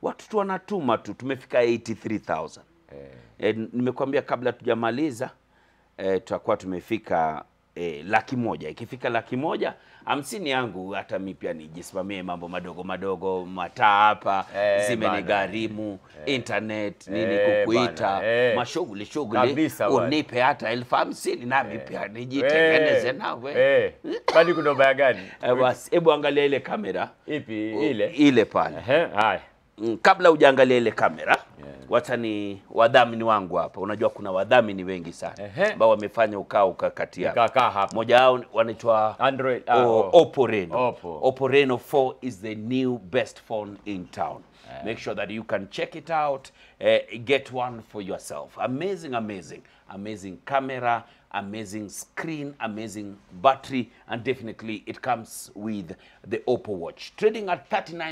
watu tu wanatuma tu, tumefika 83000 eh, nimekuambia kabla tujamaliza eh, tutakuwa tumefika eh, laki moja. Ikifika laki moja hamsini yangu hata mi pia nijisimamie mambo madogo madogo, mataa hapa Eh, zimenigharimu internet nini, Eh, kukuita bana, eh. mashughuli shughuli, Kabisa bwana. unipe hata elfu hamsini nami pia nijitengeneze Eh, nawe. eh. Kwani kuna ubaya gani? Eh, basi hebu angalia ile kamera Ipi ile? ile pale Ehe, haya. Mm, kabla hujaangalia ile kamera wacha ni wadhamini wangu hapa. Unajua kuna wadhamini wengi sana Ehe. ambao wamefanya ukao ukakati hapa. Kaa hapa. Mmoja wao wanaitwa Android, ah, o- oh. Oppo Reno. Oppo. Oppo Reno 4 is the new best phone in town. Make sure that you can check it out. Uh, get one for yourself. Amazing, amazing, amazing camera, amazing screen, amazing battery, and definitely it comes with the Oppo watch. Trading at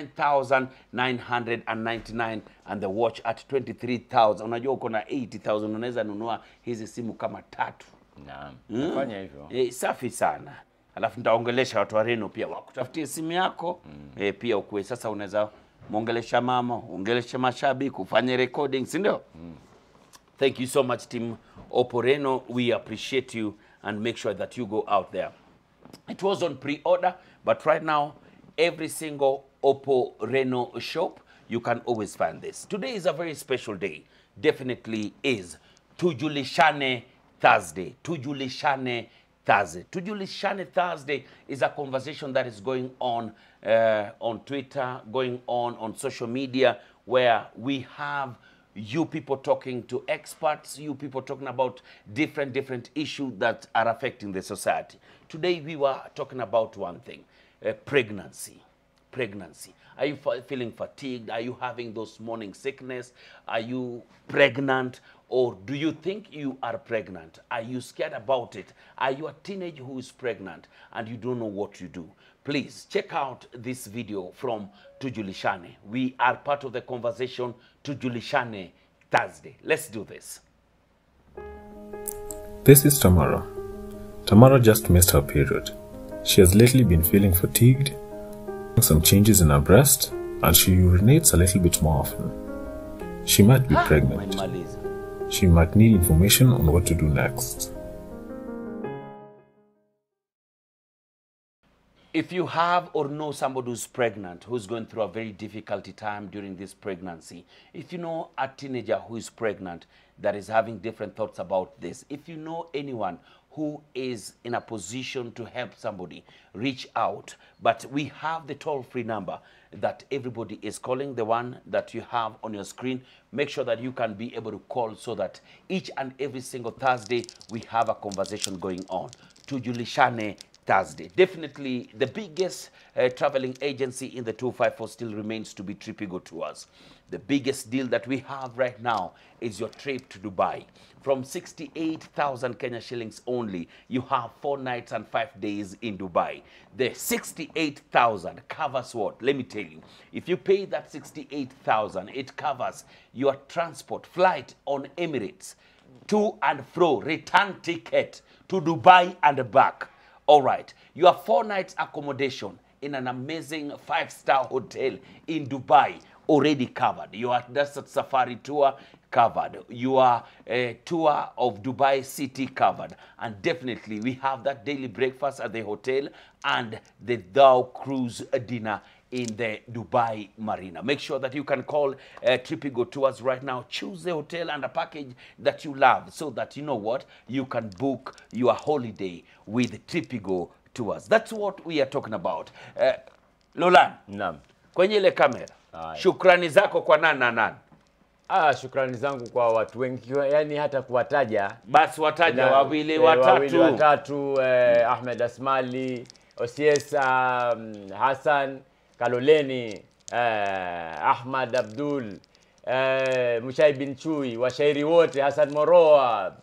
39,999 and the watch at 23,000. Unajua uko na 80,000 unaweza nunua hizi simu kama tatu. Naam. Fanya hivyo. E, safi sana. Alafu nitaongelesha watu wa Reno pia wakutafutie simu yako mm. E, pia ukuwe sasa unaweza mwongelesha mama, ongelesha mashabiki, ufanye recording, si ndio? Thank you so much team Oppo Reno. We appreciate you and make sure that you go out there. It was on pre-order, but right now, every single Oppo Reno shop, you can always find this. Today is a very special day. Definitely is Tujulishane Thursday. Tujulishane Thursday. Tujulishane Thursday is a conversation that is going on uh, on Twitter, going on on social media, where we have you people talking to experts, you people talking about different different issues that are affecting the society. Today we were talking about one thing, uh, pregnancy. Pregnancy. Are you fe- feeling fatigued? Are you having those morning sickness? Are you pregnant? Or do you think you are pregnant? Are you scared about it? Are you a teenager who is pregnant and you don't know what to do? Please check out this video from Tujulishane. We are part of the conversation Tujulishane Thursday. Let's do this. This is Tamara. Tamara just missed her period. She has lately been feeling fatigued, some changes in her breast, and she urinates a little bit more often. She might be pregnant. Umemaliza. She might need information on what to do next. If you have or know somebody who's pregnant, who's going through a very difficult time during this pregnancy, if you know a teenager who is pregnant that is having different thoughts about this, if you know anyone who is in a position to help somebody, reach out. But we have the toll free number that everybody is calling, the one that you have on your screen. Make sure that you can be able to call so that each and every single Thursday we have a conversation going on. Tujulishane Thursday. Definitely the biggest uh, traveling agency in the 254 still remains to be Tripigo Tours. The biggest deal that we have right now is your trip to Dubai. From 68,000 Kenya shillings only, you have four nights and five days in Dubai. The 68,000 covers what? Let me tell you. If you pay that 68,000, it covers your transport, flight on Emirates, to and fro, return ticket to Dubai and back. All right. Your four nights accommodation in an amazing five star hotel in Dubai already covered. Your desert safari tour covered. Your uh, tour of Dubai city covered. And definitely we have that daily breakfast at the hotel and the Dow cruise dinner in the Dubai Marina. Make sure that you can call uh, Tripigo Tours right now. Choose the hotel and a package that you love so that you know what? You can book your holiday with Tripigo Tours. That's what we are talking about. Uh, Lolan, Naam. kwenye ile kamera, Haya. shukrani zako kwa nani na nani? Ah, shukrani zangu kwa watu wengi, yani hata kuwataja Basi wataja Na- wawili eh, watatu. wawili watatu eh, Ahmed Asmali, Osies um, Hassan Kaloleni, eh, Ahmad Abdul eh, Mushai bin Chui, washairi wote, Hassan Moroa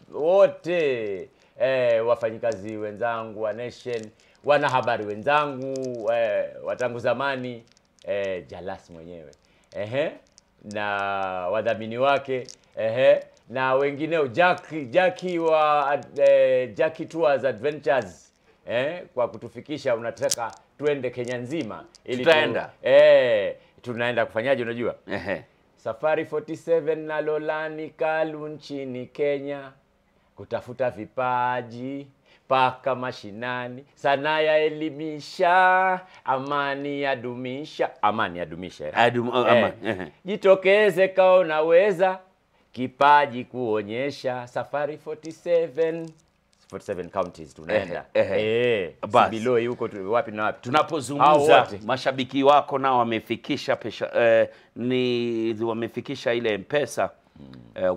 wote eh, wafanyikazi wenzangu wa Nation, wanahabari wenzangu eh, watangu zamani eh, Jalas mwenyewe ehe, na wadhamini wake ehe, na wengineo Jackie Jackie wa eh, Jackie Tours Adventures eh, kwa kutufikisha unataka tuende Kenya nzima ili Tutaenda. tu, eh, tunaenda kufanyaje unajua? Ehe. Safari 47 na Lolani Kalu nchini Kenya kutafuta vipaji paka mashinani, sanaa ya elimisha, amani ya dumisha, amani ya dumisha eh. Adu- oh, ama- Eh, ehe. jitokeze kao unaweza kipaji kuonyesha. Safari 47 47 counties tunaenda Ehe, ehe. eh, Basi. Sibiloi huko tu, wapi na wapi Hao tunapozungumza wote. mashabiki wako nao wamefikisha pesha, eh, ni wamefikisha ile mpesa eh,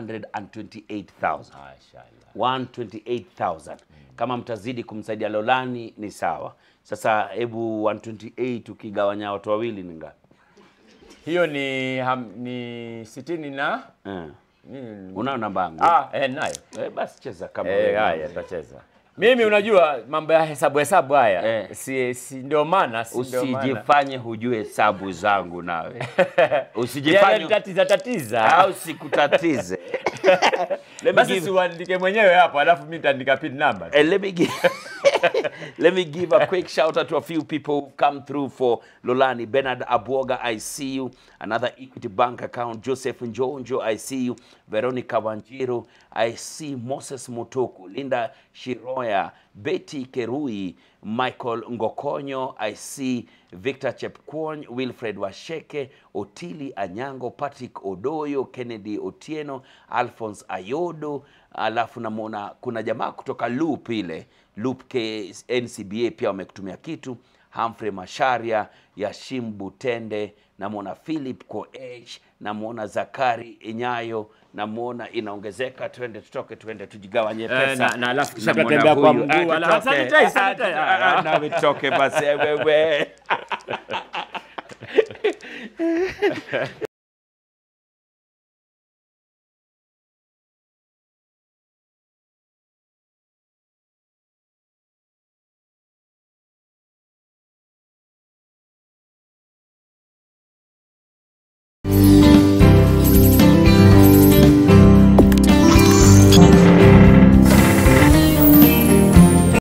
128,000 Mashallah. 128,000 kama mtazidi kumsaidia Lolani ni sawa. Sasa hebu 128 ukigawanya watu wawili ni ngapi? hiyo ni ham, ni sitini na Eh. ni- Unayo namba yangu? ah, eh, nayo Eh, basi cheza kama eh, wewe. haya tutacheza. Mimi unajua mambo ya hesabu hesabu haya Eh. si, si ndio maana si ndio maana Usijifanye hujue hesabu zangu nawe. Yaani Usijifanye tatiza tatiza au sikutatize. Let me basi give siuandike mwenyewe hapo alafu mimi nitaandika pin number Uh, let me give let me give a quick shout out to a few people who've come through for Lolani Bernard Abwoga. I see you. Another Equity Bank account. Joseph Njonjo. I see you. Veronica Wanjiru. I see Moses Motoku. Linda Shiroya. Betty Kerui. Michael Ngokonyo. I see Victor Chepkwony, Wilfred Washeke, Otili Anyango, Patrick Odoyo, Kennedy Otieno, Alphonse Ayodo, alafu namwona kuna jamaa kutoka Loop ile Loop K NCBA pia wamekutumia kitu. Humphrey Masharia, Yashim Butende, namwona Philip Koech, namwona Zakari Inyayo, namwona inaongezeka. Twende tutoke, twende tujigawanye Eh, pesa na- na alafu kisha Namwona tutatembea kwa huyu. mguu, Ah, alafu tutoke. sanitize, Ah, sanitize. ah, ah, nawe tutoke basi wewe